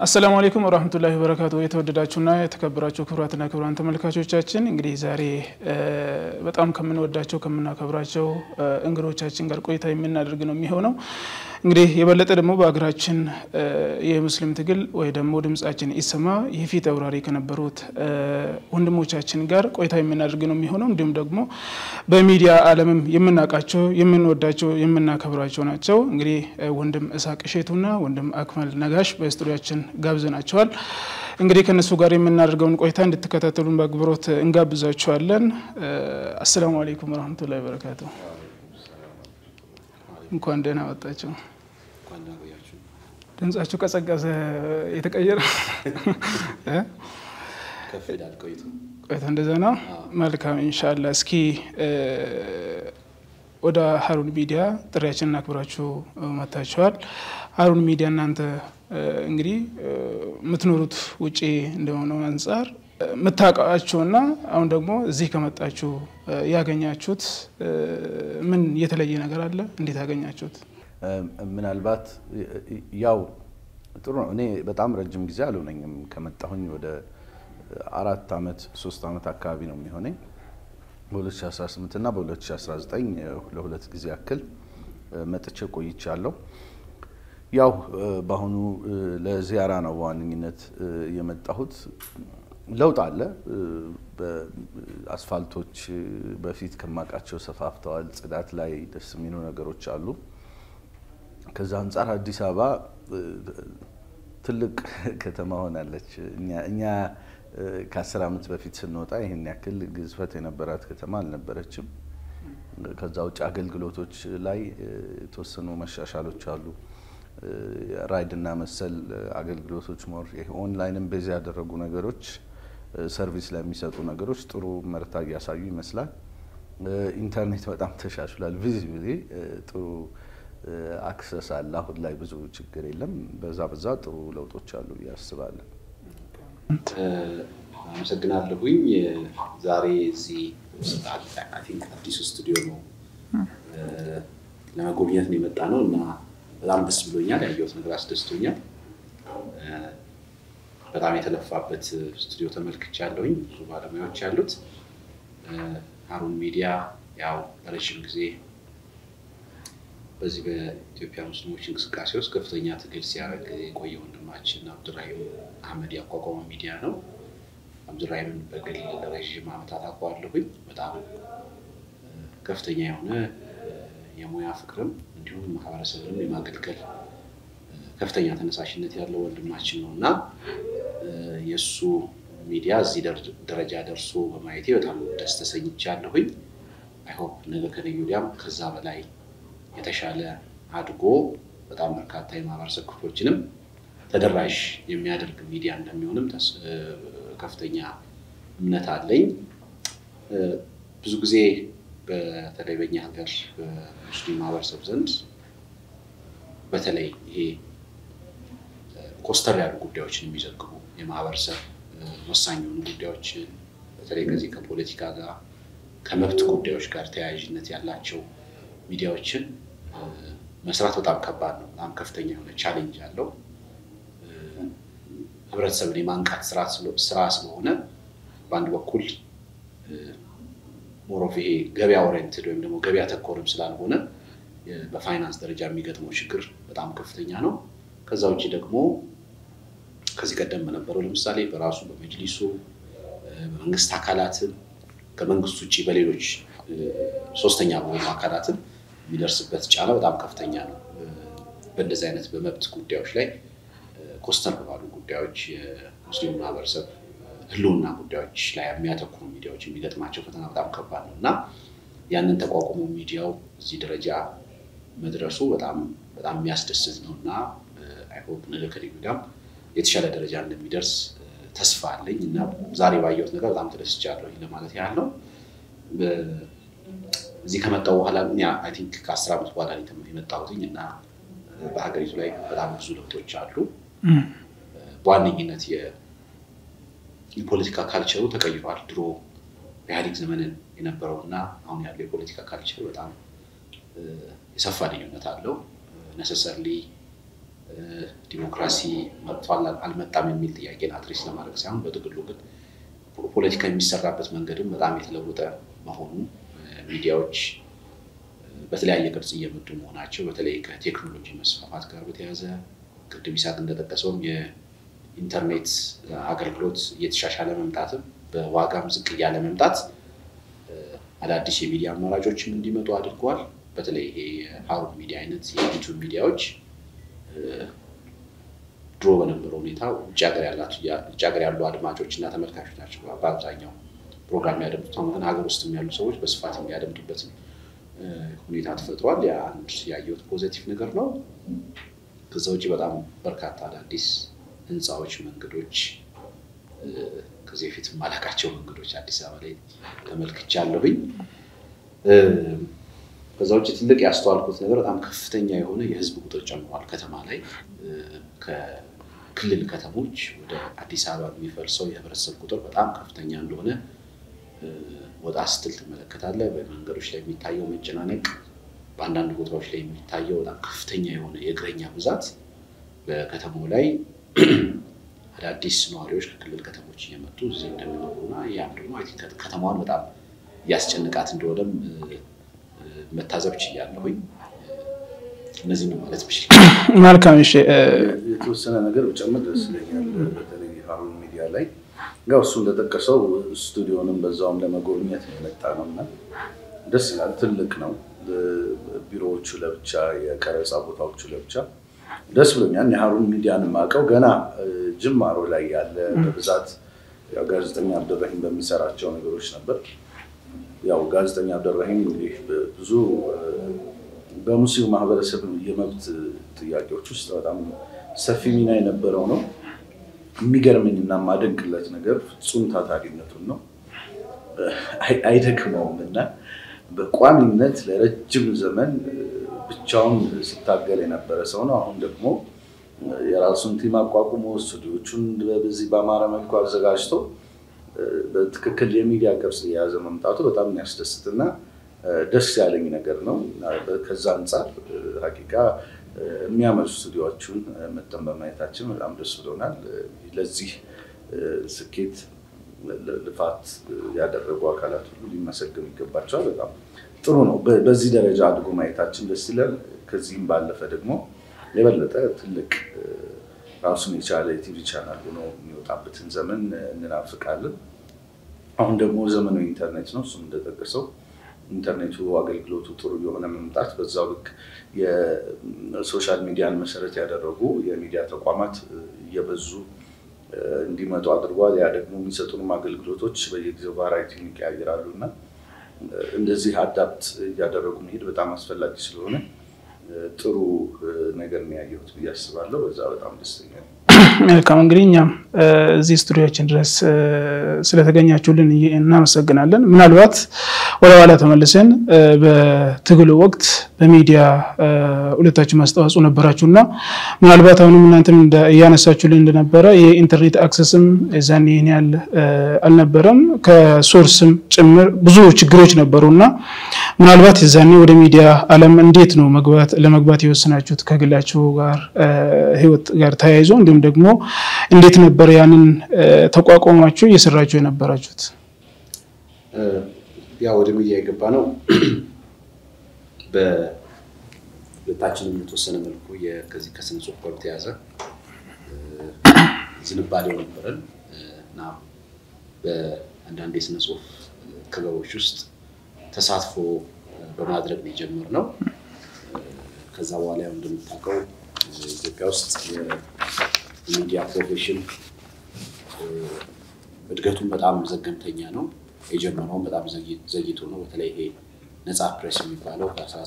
አሰላሙ አለይኩም ወራህመቱላሂ ወበረካቱ። የተወደዳችሁና የተከበራችሁ ክቡራትና ክቡራን ተመልካቾቻችን እንግዲህ ዛሬ በጣም ከምንወዳቸው ከምናከብራቸው እንግዶቻችን ጋር ቆይታ የምናደርግ ነው የሚሆነው። እንግዲህ የበለጠ ደግሞ በሀገራችን የሙስሊም ትግል ወይ ደግሞ ድምጻችን ይሰማ የፊት አውራሪ ከነበሩት ወንድሞቻችን ጋር ቆይታ የምናደርግ ነው የሚሆነው። እንዲሁም ደግሞ በሚዲያ ዓለምም የምናውቃቸው የምንወዳቸው የምናከብራቸው ናቸው። እንግዲህ ወንድም እሳቅ እሼቱና ወንድም አክመል ነጋሽ በስቱዲያችን ጋብዘናቸዋል። እንግዲህ ከእነሱ ጋር የምናደርገውን ቆይታ እንድትከታተሉን በአክብሮት እንጋብዛችኋለን። አሰላሙ አለይኩም ወረህመቱላሂ ወበረካቱ። እንኳን ደህና መጣችሁ። ድምጻችሁ ቀጸቀዘ። የተቀየረ ቆይታ እንደዛ ነው። መልካም ኢንሻላ። እስኪ ወደ ሀሩን ሚዲያ ጥሪያችንን አክብራችሁ መጥታችኋል። ሀሩን ሚዲያ እናንተ እንግዲህ የምትኖሩት ውጪ እንደሆነው አንጻር የምታውቃቸውና አሁን ደግሞ እዚህ ከመጣችሁ ያገኛችሁት ምን የተለየ ነገር አለ? እንዴት ያገኛችሁት? ምናልባት ያው ጥሩ ነው። እኔ በጣም ረጅም ጊዜ አልሆነኝም ከመጣሁኝ ወደ አራት ዓመት ሶስት ዓመት አካባቢ ነው የሚሆነኝ በ2018 እና በ2019 ለሁለት ጊዜ ያክል መጥቼ ቆይቻለሁ። ያው በአሁኑ ለዚያራ ነው በዋነኝነት የመጣሁት። ለውጥ አለ። አስፋልቶች በፊት ከማውቃቸው ሰፋፍተዋል። ጽዳት ላይ ደስ የሚሉ ነገሮች አሉ። ከዛ አንጻር አዲስ አበባ ትልቅ ከተማ ሆናለች። እኛ ከአስር ዓመት በፊት ስንወጣ ይህን ያክል ግዝፈት የነበራት ከተማ አልነበረችም። ከዛ ውጭ አገልግሎቶች ላይ የተወሰኑ መሻሻሎች አሉ። ራይድ እና መሰል አገልግሎቶች ሞር ኦንላይንም ቤዝ ያደረጉ ነገሮች ሰርቪስ ለሚሰጡ ነገሮች ጥሩ መርታ እያሳዩ ይመስላል። ኢንተርኔት በጣም ተሻሽሏል። ቪዚብሊ ጥሩ አክሰስ አለ። አሁን ላይ ብዙ ችግር የለም። በዛ በዛ ጥሩ ለውጦች አሉ ብዬ አስባለሁ። አመሰግናለሁኝ። ዛሬ እዚህ ቲንክ አዲሱ ስቱዲዮ ነው ለመጎብኘት ነው የመጣ ነው እና በጣም ደስ ብሎኛል። ያየሁት ነገር አስደስቶኛል። በጣም የተለፋበት ስቱዲዮ ተመልክቻለሁኝ። ብዙ ባለሙያዎች ያሉት ሀሩን ሚዲያ ያው ለረጅም ጊዜ በዚህ በኢትዮጵያ ሙስሊሞች እንቅስቃሴ ውስጥ ከፍተኛ ትግል ሲያደርግ የቆየ ወንድማችን አብዱራሂም አህመድ ያቋቋመው ሚዲያ ነው። አብዱራሂምን በግል ለረዥም ዓመታት አውቀዋለሁኝ። በጣም ከፍተኛ የሆነ የሙያ ፍቅርም እንዲሁም ማህበረሰብንም የማገልገል ከፍተኛ ተነሳሽነት ያለው ወንድማችን ነው እና የእሱ ሚዲያ እዚህ ደረጃ ደርሶ በማየቴ በጣም ደስ ተሰኝቻለሁኝ። አይሆፕ ነገ ከነገ ወዲያም ከዛ በላይ የተሻለ አድጎ በጣም በርካታ የማህበረሰብ ክፍሎችንም ተደራሽ የሚያደርግ ሚዲያ እንደሚሆንም ከፍተኛ እምነት አለኝ። ብዙ ጊዜ በተለይ በኛ ሀገር በሙስሊም ማህበረሰብ ዘንድ በተለይ ይሄ ኮስተር ያሉ ጉዳዮችን የሚዘግቡ የማህበረሰብ ወሳኝ የሆኑ ጉዳዮችን በተለይ ከዚህ ከፖለቲካ ጋር ከመብት ጉዳዮች ጋር ተያያዥነት ያላቸው ሚዲያዎችን መስራት በጣም ከባድ ነው። በጣም ከፍተኛ የሆነ ቻሌንጅ አለው። ህብረተሰብን የማንቃት ስራ ስለሆነ በአንድ በኩል ሞሮፍ ይሄ ገበያ ኦሪየንትድ ወይም ደግሞ ገበያ ተኮርም ስላልሆነ በፋይናንስ ደረጃ የሚገጥመው ችግር በጣም ከፍተኛ ነው። ከዛ ውጭ ደግሞ ከዚህ ቀደም በነበረው ለምሳሌ በራሱ በመጅሊሱ በመንግስት አካላትም ከመንግስት ውጭ በሌሎች ሶስተኛ በሆኑ አካላትም የሚደርስበት ጫና በጣም ከፍተኛ ነው። በእንደዚህ አይነት በመብት ጉዳዮች ላይ ኮስተር ባሉ ጉዳዮች የሙስሊም ማህበረሰብ ህልውና ጉዳዮች ላይ የሚያተኩሩ ሚዲያዎች የሚገጥማቸው ፈተና በጣም ከባድ ነው እና ያንን ተቋቁሞ ሚዲያው እዚህ ደረጃ መድረሱ በጣም በጣም የሚያስደስት ነው እና አይሆፕ ነገ ከነገ ወዲያም የተሻለ ደረጃ እንደሚደርስ ተስፋ አለኝ እና ዛሬ ባየሁት ነገር በጣም ተደስቻለሁ ለማለት ያህል ነው። እዚህ ከመጣሁ በኋላ አይ ቲንክ ከአስር ዓመት በኋላ የመጣሁትኝ እና በሀገሪቱ ላይ በጣም ብዙ ለውጦች አሉ። በዋነኝነት የፖለቲካ ካልቸሩ ተቀይሯል። ድሮ በኢህአዴግ ዘመንን የነበረው እና አሁን ያለው የፖለቲካ ካልቸር በጣም የሰፋ ልዩነት አለው። ነሰሰርሊ ዲሞክራሲ መጥቷል አልመጣም የሚል ጥያቄን አድሬስ ለማድረግ ሳይሆን በጥቅሉ ግን ፖለቲካ የሚሰራበት መንገድም በጣም የተለወጠ መሆኑ ሚዲያዎች በተለያየ ቅርጽ እየመጡ መሆናቸው በተለይ ከቴክኖሎጂ መስፋፋት ጋር በተያያዘ ቅድም ይሳቅ እንደጠቀሰውም የኢንተርኔት አገልግሎት እየተሻሻለ መምጣትም በዋጋም ዝቅ እያለ መምጣት አዳዲስ የሚዲያ አማራጮችም እንዲመጡ አድርገዋል። በተለይ ይሄ የሀሩን ሚዲያ አይነት የዩቱብ ሚዲያዎች ድሮ በነበረው ሁኔታ ውጭ ሀገር ያሉ አድማጮች እና ተመልካቾች ናቸው በአብዛኛው ፕሮግራም የሚያደምጡት። አሁን ግን ሀገር ውስጥም ያሉ ሰዎች በስፋት የሚያደምጡበት ሁኔታ ተፈጥሯል። ያ አንድ ያየሁት ፖዘቲቭ ነገር ነው። ከዛ ውጭ በጣም በርካታ አዳዲስ ህንፃዎች፣ መንገዶች ከዚህ በፊት የማላውቃቸው መንገዶች አዲስ አበባ ላይ ተመልክቻለሁኝ። ከዛ ውጭ ትልቅ ያስተዋልኩት ነገር በጣም ከፍተኛ የሆነ የህዝብ ቁጥር ጨምሯል። ከተማ ላይ ከክልል ከተሞች ወደ አዲስ አበባ የሚፈልሰው የህብረተሰብ ቁጥር በጣም ከፍተኛ እንደሆነ ወጣ ስትል ትመለከታለህ። በመንገዶች ላይ የሚታየው መጨናነቅ፣ በአንዳንድ ቦታዎች ላይ የሚታየው በጣም ከፍተኛ የሆነ የእግረኛ ብዛት በከተማው ላይ አዳዲስ ነዋሪዎች ከክልል ከተሞች እየመጡ እዚህ እንደሚኖሩና ያም ደግሞ ከተማዋን በጣም እያስጨንቃት እንደሆነም መታዘብ ችያለሁኝ። እነዚህ ነው ማለት ብችል። መልካም። እሺ፣ የተወሰነ ነገር ብጨምር ደስ ይለኛል። በተለይ ሀሩን ሚዲያ ላይ ያው እሱ እንደጠቀሰው ስቱዲዮንም በዛውም ለመጎብኘት የመጣ ነው እና ደስ ይላል። ትልቅ ነው። ቢሮዎቹ ለብቻ፣ የቀረፃ ቦታዎቹ ለብቻ ደስ ብሎኛል። የሀሩን ሚዲያን የማውቀው ገና ጅማሮ ላይ ያለ በብዛት ያው ጋዜጠኛ አብደራሂም በሚሰራቸው ነገሮች ነበር። ያው ጋዜጠኛ አብደራሂም እንግዲህ ብዙ በሙስሊም ማህበረሰብ የመብት ጥያቄዎች ውስጥ በጣም ሰፊ ሚና የነበረው ነው። የሚገርመኝ እና የማደንቅለት ነገር ፍጹም ታታሪነቱን ነው። አይደክመውም እና በቋሚነት ለረጅም ዘመን ብቻውን ስታገል የነበረ ሰው ነው። አሁን ደግሞ የራሱን ቲም አቋቁሞ ስቱዲዮቹን በዚህ በአማረ መልኩ አዘጋጅቶ በትክክል የሚዲያ ቅርጽ የያዘ መምጣቱ በጣም የሚያስደስትና ደስ ያለኝ ነገር ነው። ከዛ አንጻር ሀቂቃ የሚያመሩ ስቱዲዮዎቹን መጠን በማየታችን በጣም ደስ ብሎናል። ለዚህ ስኬት ልፋት ያደረጉ አካላት ሁሉ ሊመሰገኑ ይገባቸዋል። በጣም ጥሩ ነው። በዚህ ደረጃ አድጎ ማየታችን ደስ ይላል። ከዚህም ባለፈ ደግሞ የበለጠ ትልቅ ራሱን የቻለ የቲቪ ቻናል ሆኖ የሚወጣበትን ዘመን እንናፍቃለን። አሁን ደግሞ ዘመኑ ኢንተርኔት ነው። እሱም እንደጠቀሰው ኢንተርኔቱ አገልግሎቱ ጥሩ የሆነ መምጣት በዛው ልክ የሶሻል ሚዲያን መሰረት ያደረጉ የሚዲያ ተቋማት እየበዙ እንዲመጡ አድርጓል። ያ ደግሞ የሚሰጡንም አገልግሎቶች በየጊዜው ቫራይቲን ይቀያይራሉ እና እንደዚህ አዳፕት እያደረጉ መሄድ በጣም አስፈላጊ ስለሆነ ጥሩ ነገር ነው ያየሁት ብዬ አስባለሁ። በዛ በጣም ደስተኛ ነው። መልካም እንግዲህ እኛም እዚህ ስቱዲዮችን ድረስ ስለተገኛችሁልን እናመሰግናለን። ምናልባት ወደ ኋላ ተመልሰን በትግሉ ወቅት በሚዲያ ሁለታችሁ ማስተዋጽኦ ነበራችሁ እና ምናልባት አሁንም እናንተም እያነሳችሁልን እንደነበረ የኢንተርኔት አክሰስም የዛኔ ይህን ያህል አልነበረም፣ ከሶርስም ጭምር ብዙ ችግሮች ነበሩ እና ምናልባት የዛኔ ወደ ሚዲያ ዓለም እንዴት ነው መግባት ለመግባት የወሰናችሁት ከግላችሁ ጋር ህይወት ጋር ተያይዞ እንዲሁም ደግሞ እንዴት ነበር ያንን ተቋቋማችሁ እየሰራችሁ የነበራችሁት? ያው ወደ ሚዲያ የገባ ነው በሁለታችንም የተወሰነ መልኩ ከዚህ ከስነ ጽሁፍ ጋር በተያያዘ ዝንባሌው ነበረን እና በአንዳንድ የስነ ጽሁፍ ክበቦች ውስጥ ተሳትፎ በማድረግ ነው የጀመርነው። ከዛ በኋላ ያው እንደምታውቀው ኢትዮጵያ ውስጥ የሚዲያ ፕሮፌሽን እድገቱን በጣም ዘገምተኛ ነው። የጀመረውን በጣም ዘግይቶ ነው። በተለይ ይሄ ነፃ ፕሬስ የሚባለው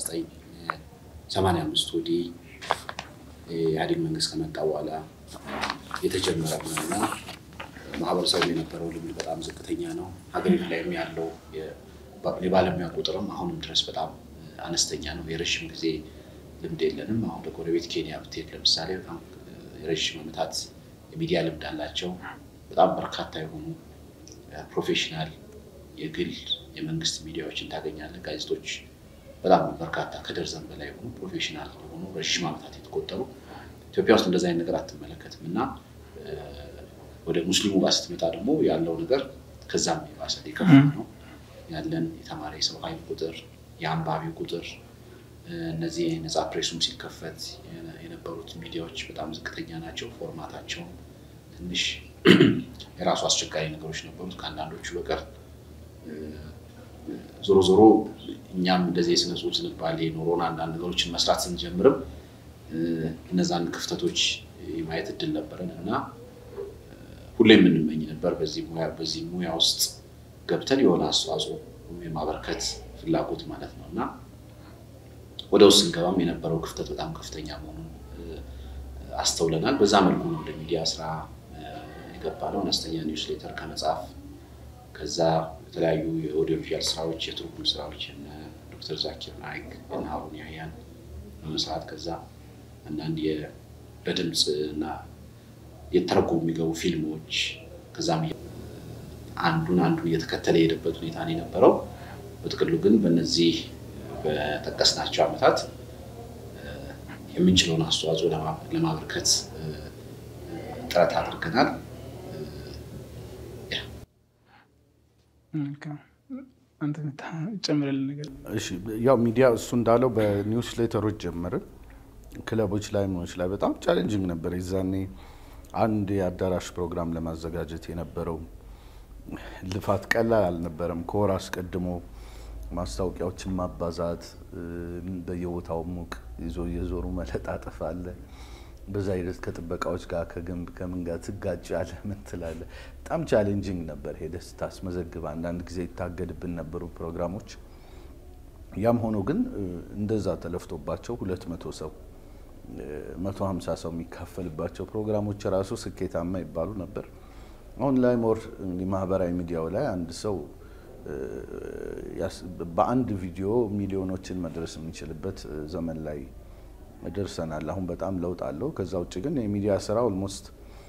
ከ1985 ወዲህ የኢህአዴግ መንግስት ከመጣ በኋላ የተጀመረ ነው እና ማህበረሰቡ የነበረው ልምድ በጣም ዝቅተኛ ነው። ሀገሪቱ ላይም ያለው የባለሙያ ቁጥርም አሁንም ድረስ በጣም አነስተኛ ነው። የረዥም ጊዜ ልምድ የለንም። አሁን በጎረቤት ኬንያ ብትሄድ ለምሳሌ በጣም የረዥም ዓመታት የሚዲያ ልምድ አላቸው። በጣም በርካታ የሆኑ ፕሮፌሽናል የግል የመንግስት ሚዲያዎችን ታገኛለህ። ጋዜጦች በጣም በርካታ ከደርዘን በላይ የሆኑ ፕሮፌሽናል የሆኑ ረዥም ዓመታት የተቆጠሩ ኢትዮጵያ ውስጥ እንደዚህ አይነት ነገር አትመለከትም እና ወደ ሙስሊሙ ጋር ስትመጣ ደግሞ ያለው ነገር ከዛም የባሰ የከፋ ነው። ያለን የተማሪ የሰው ኃይል ቁጥር፣ የአንባቢ ቁጥር እነዚህ ነፃ ፕሬሱም ሲከፈት የነበሩት ሚዲያዎች በጣም ዝቅተኛ ናቸው። ፎርማታቸውም ትንሽ የራሱ አስቸጋሪ ነገሮች ነበሩት ከአንዳንዶቹ በቀር። ዞሮ ዞሮ እኛም እንደዚህ የስነ ጽሁፍ ዝንባሌ ኖሮን አንዳንድ ነገሮችን መስራት ስንጀምርም እነዛን ክፍተቶች የማየት እድል ነበረን እና ሁሌ የምንመኝ ነበር በዚህ ሙያ ውስጥ ገብተን የሆነ አስተዋጽኦ የማበርከት ፍላጎት ማለት ነው እና ወደ ውስጥ ስንገባም የነበረው ክፍተት በጣም ከፍተኛ መሆኑን አስተውለናል። በዛ መልኩ ነው ወደ ሚዲያ ስራ የገባ ነው። አነስተኛ ኒውስ ሌተር ከመጻፍ ከዛ የተለያዩ የኦዲዮ ቪዥዋል ስራዎች፣ የትርጉም ስራዎች ዶክተር ዛኪር ናይክ እና ሀሩን ያህያን በመስራት ከዛ አንዳንድ በድምፅ እና የተረጎሙ የሚገቡ ፊልሞች ከዛም አንዱን አንዱ እየተከተለ የሄደበት ሁኔታ ነው የነበረው። በጥቅሉ ግን በእነዚህ በጠቀስናቸው ዓመታት የምንችለውን አስተዋጽኦ ለማበርከት ጥረት አድርገናል። ጨምረልን ነገር ያው ሚዲያ እሱ እንዳለው በኒውስ ሌተሮች ጀመርን። ክለቦች ላይ ምኖች ላይ በጣም ቻሌንጂንግ ነበር። የዛኔ አንድ የአዳራሽ ፕሮግራም ለማዘጋጀት የነበረው ልፋት ቀላል አልነበረም። ከወር አስቀድሞ ማስታወቂያዎችን ማባዛት፣ በየቦታው ሙቅ ይዞ እየዞሩ መለጣጠፍ አለ። በዛ ሂደት ከጥበቃዎች ጋር ከግንብ ከምን ጋር ትጋጭ አለ ምን ትላለ። በጣም ቻሌንጂንግ ነበር። ሄደህ ስታስመዘግብ አንዳንድ ጊዜ ይታገድብን ነበሩ ፕሮግራሞች። ያም ሆኖ ግን እንደዛ ተለፍቶባቸው ሁለት መቶ ሰው መቶ ሀምሳ ሰው የሚካፈልባቸው ፕሮግራሞች ራሱ ስኬታማ ይባሉ ነበር። አሁን ላይ ሞር ማህበራዊ ሚዲያው ላይ አንድ ሰው በአንድ ቪዲዮ ሚሊዮኖችን መድረስ የሚችልበት ዘመን ላይ ደርሰናል። አሁን በጣም ለውጥ አለው። ከዛ ውጭ ግን የሚዲያ ስራ ኦልሞስት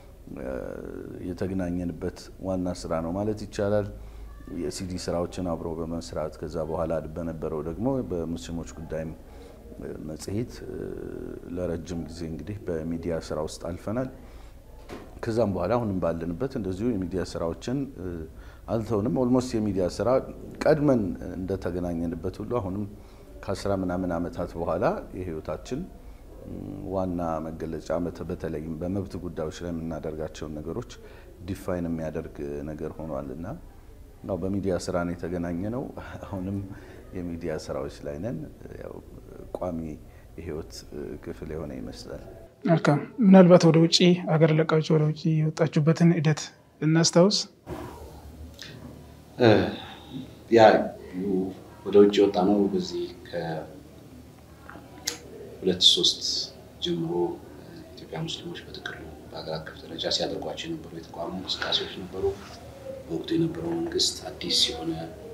የተገናኘንበት ዋና ስራ ነው ማለት ይቻላል። የሲዲ ስራዎችን አብሮ በመስራት ከዛ በኋላ በነበረው ደግሞ በሙስሊሞች ጉዳይም መጽሔት ለረጅም ጊዜ እንግዲህ በሚዲያ ስራ ውስጥ አልፈናል። ከዛም በኋላ አሁንም ባለንበት እንደዚሁ የሚዲያ ስራዎችን አልተውንም። ኦልሞስት የሚዲያ ስራ ቀድመን እንደተገናኘንበት ሁሉ አሁንም ከአስራ ምናምን ዓመታት በኋላ የህይወታችን ዋና መገለጫ በተለይም በመብት ጉዳዮች ላይ የምናደርጋቸውን ነገሮች ዲፋይን የሚያደርግ ነገር ሆኗል እና ያው በሚዲያ ስራ ነው የተገናኘ ነው። አሁንም የሚዲያ ስራዎች ላይ ነን። ያው ቋሚ የህይወት ክፍል የሆነ ይመስላል። መልካም። ምናልባት ወደ ውጭ ሀገር ለቃችሁ ወደ ውጭ የወጣችሁበትን ሂደት እናስታውስ። ያ ወደ ውጭ የወጣ ነው በዚህ ከሁለት ሶስት ጀምሮ ኢትዮጵያ ሙስሊሞች በጥቅሉ በሀገር አቀፍ ደረጃ ሲያደርጓቸው የነበሩ የተቋሙ እንቅስቃሴዎች ነበሩ። በወቅቱ የነበረው መንግስት አዲስ የሆነ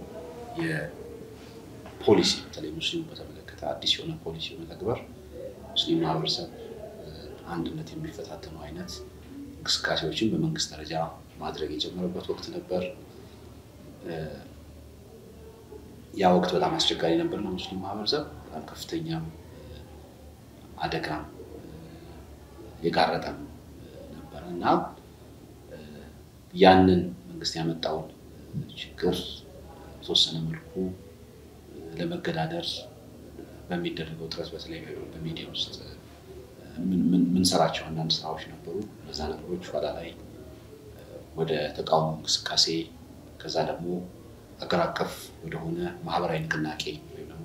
የፖሊሲ በተለይ ሙስሊሙ በተመለከተ አዲስ የሆነ ፖሊሲ በመተግበር ሙስሊም ማህበረሰብ አንድነት የሚፈታተኑ አይነት እንቅስቃሴዎችን በመንግስት ደረጃ ማድረግ የጀመረበት ወቅት ነበር። ያ ወቅት በጣም አስቸጋሪ ነበር ለሙስሊም ማህበረሰብ። በጣም ከፍተኛም አደጋም የጋረጠም ነበረ እና ያንን መንግስት ያመጣውን ችግር በተወሰነ መልኩ ለመገዳደር በሚደረገው ጥረት በተለይ በሚዲያ ውስጥ ምንሰራቸው አንዳንድ ስራዎች ነበሩ። እነዛ ነገሮች ኋላ ላይ ወደ ተቃውሞ እንቅስቃሴ ከዛ ደግሞ ሀገር አቀፍ ወደሆነ ማህበራዊ ንቅናቄ ወይም ደግሞ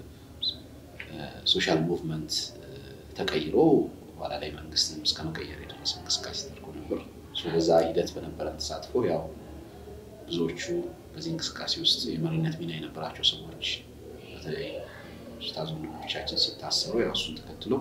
ሶሻል ሙቭመንት ተቀይሮ ኋላ ላይ መንግስትንም እስከ መቀየር የደረሰ እንቅስቃሴ ተደርጎ ነበር። በዛ ሂደት በነበረን ተሳትፎ ያው ብዙዎቹ በዚህ እንቅስቃሴ ውስጥ የመሪነት ሚና የነበራቸው ሰዎች በተለይ ኡስታዝ ወንድሞቻችን ሲታሰሩ ያው እሱን ተከትሎ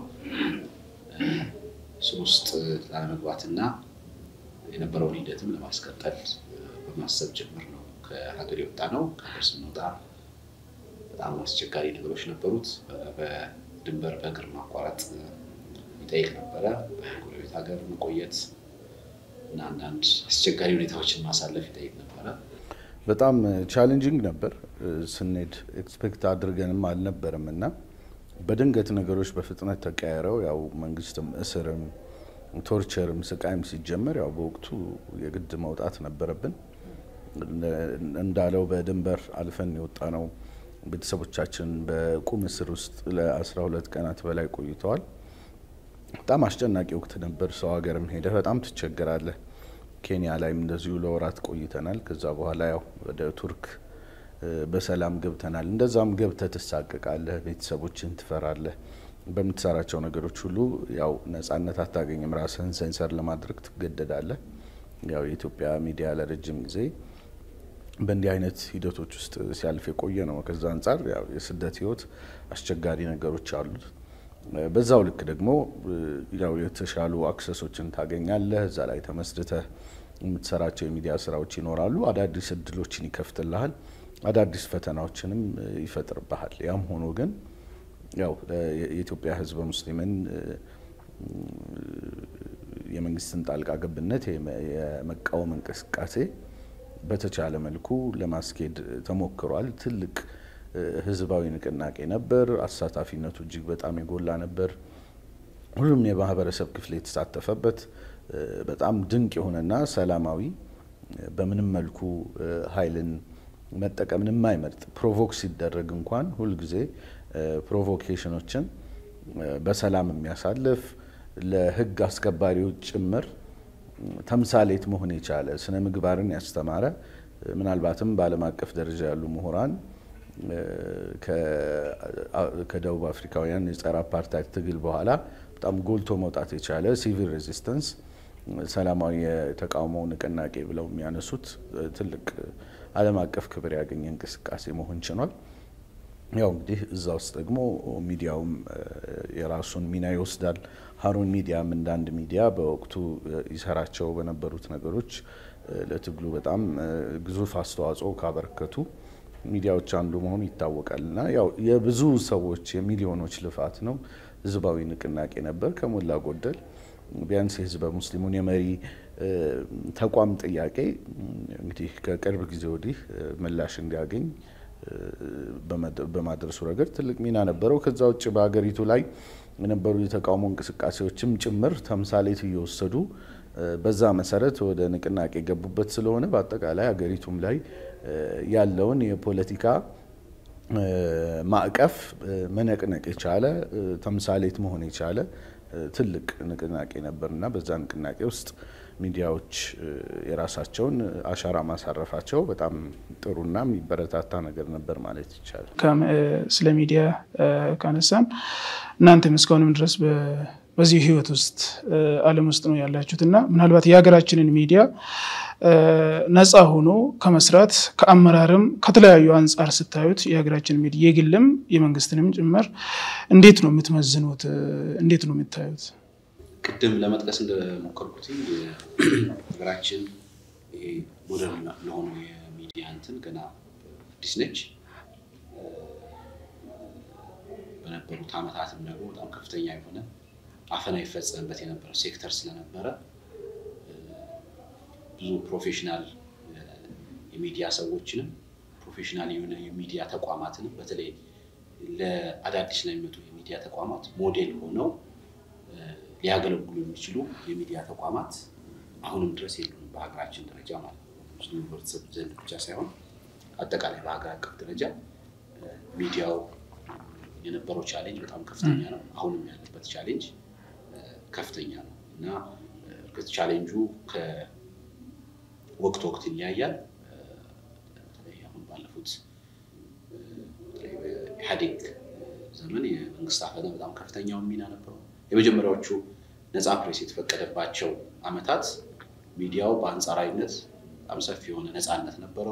እሱ ውስጥ ላለመግባትና የነበረውን ሂደትም ለማስቀጠል በማሰብ ጭምር ነው ከሀገር የወጣ ነው። ከሀገር ስንወጣ በጣም አስቸጋሪ ነገሮች ነበሩት። በድንበር በእግር ማቋረጥ ይጠይቅ ነበረ። በጎረቤት ሀገር መቆየት እና አንዳንድ አስቸጋሪ ሁኔታዎችን ማሳለፍ ይጠይቅ ነበረ። በጣም ቻሌንጂንግ ነበር። ስንሄድ ኤክስፔክት አድርገንም አልነበረም እና በድንገት ነገሮች በፍጥነት ተቀያይረው ያው መንግስትም እስርም ቶርቸርም ስቃይም ሲጀመር ያው በወቅቱ የግድ መውጣት ነበረብን። እንዳለው በድንበር አልፈን የወጣ ነው። ቤተሰቦቻችን በቁም እስር ውስጥ ለ12 ቀናት በላይ ቆይተዋል። በጣም አስጨናቂ ወቅት ነበር። ሰው ሀገርም ሄደህ በጣም ትቸገራለህ። ኬንያ ላይም እንደዚሁ ለወራት ቆይተናል። ከዛ በኋላ ያው ወደ ቱርክ በሰላም ገብተናል። እንደዛም ገብተህ ትሳቀቃለህ፣ ቤተሰቦችን ትፈራለህ። በምትሰራቸው ነገሮች ሁሉ ያው ነጻነት አታገኝም። ራስህን ሴንሰር ለማድረግ ትገደዳለህ። ያው የኢትዮጵያ ሚዲያ ለረጅም ጊዜ በእንዲህ አይነት ሂደቶች ውስጥ ሲያልፍ የቆየ ነው። ከዛ አንጻር ያው የስደት ህይወት አስቸጋሪ ነገሮች አሉት። በዛው ልክ ደግሞ ያው የተሻሉ አክሰሶችን ታገኛለህ። እዛ ላይ ተመስርተህ የምትሰራቸው የሚዲያ ስራዎች ይኖራሉ። አዳዲስ እድሎችን ይከፍትልሃል። አዳዲስ ፈተናዎችንም ይፈጥርብሃል። ያም ሆኖ ግን ያው የኢትዮጵያ ህዝበ ሙስሊምን የመንግስትን ጣልቃ ገብነት የመቃወም እንቅስቃሴ በተቻለ መልኩ ለማስኬድ ተሞክሯል። ትልቅ ህዝባዊ ንቅናቄ ነበር። አሳታፊነቱ እጅግ በጣም የጎላ ነበር። ሁሉም የማህበረሰብ ክፍል የተሳተፈበት በጣም ድንቅ የሆነና ሰላማዊ በምንም መልኩ ኃይልን መጠቀምን የማይመርጥ ፕሮቮክ ሲደረግ እንኳን ሁልጊዜ ፕሮቮኬሽኖችን በሰላም የሚያሳልፍ ለህግ አስከባሪዎች ጭምር ተምሳሌት መሆን የቻለ ስነ ምግባርን ያስተማረ ምናልባትም በዓለም አቀፍ ደረጃ ያሉ ምሁራን ከደቡብ አፍሪካውያን የጸረ አፓርታይድ ትግል በኋላ በጣም ጎልቶ መውጣት የቻለ ሲቪል ሬዚስተንስ ሰላማዊ የተቃውሞ ንቅናቄ ብለው የሚያነሱት ትልቅ ዓለም አቀፍ ክብር ያገኘ እንቅስቃሴ መሆን ችሏል። ያው እንግዲህ እዛ ውስጥ ደግሞ ሚዲያውም የራሱን ሚና ይወስዳል። ሀሩን ሚዲያም እንደ አንድ ሚዲያ በወቅቱ ይሰራቸው በነበሩት ነገሮች ለትግሉ በጣም ግዙፍ አስተዋጽኦ ካበረከቱ ሚዲያዎች አንዱ መሆኑ ይታወቃል እና ያው የብዙ ሰዎች የሚሊዮኖች ልፋት ነው። ህዝባዊ ንቅናቄ ነበር ከሞላ ጎደል ቢያንስ የህዝበ ሙስሊሙን የመሪ ተቋም ጥያቄ እንግዲህ ከቅርብ ጊዜ ወዲህ ምላሽ እንዲያገኝ በማድረሱ ረገድ ትልቅ ሚና ነበረው። ከዛ ውጭ በሀገሪቱ ላይ የነበሩ የተቃውሞ እንቅስቃሴዎችም ጭምር ተምሳሌት እየወሰዱ በዛ መሰረት ወደ ንቅናቄ የገቡበት ስለሆነ በአጠቃላይ ሀገሪቱም ላይ ያለውን የፖለቲካ ማዕቀፍ መነቅነቅ የቻለ ተምሳሌት መሆን የቻለ ትልቅ ንቅናቄ ነበር እና በዛ ንቅናቄ ውስጥ ሚዲያዎች የራሳቸውን አሻራ ማሳረፋቸው በጣም ጥሩና የሚበረታታ ነገር ነበር ማለት ይቻላል። ስለ ሚዲያ ካነሳን እናንተም እስካሁንም ድረስ በዚህ ህይወት ውስጥ ዓለም ውስጥ ነው ያላችሁት እና ምናልባት የሀገራችንን ሚዲያ ነፃ ሆኖ ከመስራት ከአመራርም ከተለያዩ አንጻር ስታዩት የሀገራችን ሚዲያ የግልም የመንግስትንም ጭምር እንዴት ነው የምትመዝኑት? እንዴት ነው የምታዩት? ቅድም ለመጥቀስ እንደሞከርኩት ሀገራችን ይሄ ሞደርን ለሆኑ የሚዲያ እንትን ገና አዲስ ነች። በነበሩት ዓመታትም ደግሞ በጣም ከፍተኛ የሆነ አፈና ይፈጸምበት የነበረ ሴክተር ስለነበረ ብዙ ፕሮፌሽናል የሚዲያ ሰዎችንም ፕሮፌሽናል የሆነ የሚዲያ ተቋማትንም በተለይ ለአዳዲስ ለሚመጡ የሚዲያ ተቋማት ሞዴል ሆነው ሊያገለግሉ የሚችሉ የሚዲያ ተቋማት አሁንም ድረስ የሉንም በሀገራችን ደረጃ ማለት ነው። ሙስሊም ህብረተሰብ ዘንድ ብቻ ሳይሆን አጠቃላይ በሀገር አቀፍ ደረጃ ሚዲያው የነበረው ቻሌንጅ በጣም ከፍተኛ ነው። አሁንም ያለበት ቻሌንጅ ከፍተኛ ነው እና እርግጥ ቻሌንጁ ከወቅት ወቅት ይለያያል። በተለይ አሁን ባለፉት ኢህአዴግ ዘመን የመንግስት አፈና በጣም ከፍተኛውን ሚና ነበረው። የመጀመሪያዎቹ ነፃ ፕሬስ የተፈቀደባቸው አመታት ሚዲያው በአንጻራዊነት በጣም ሰፊ የሆነ ነፃነት ነበረው።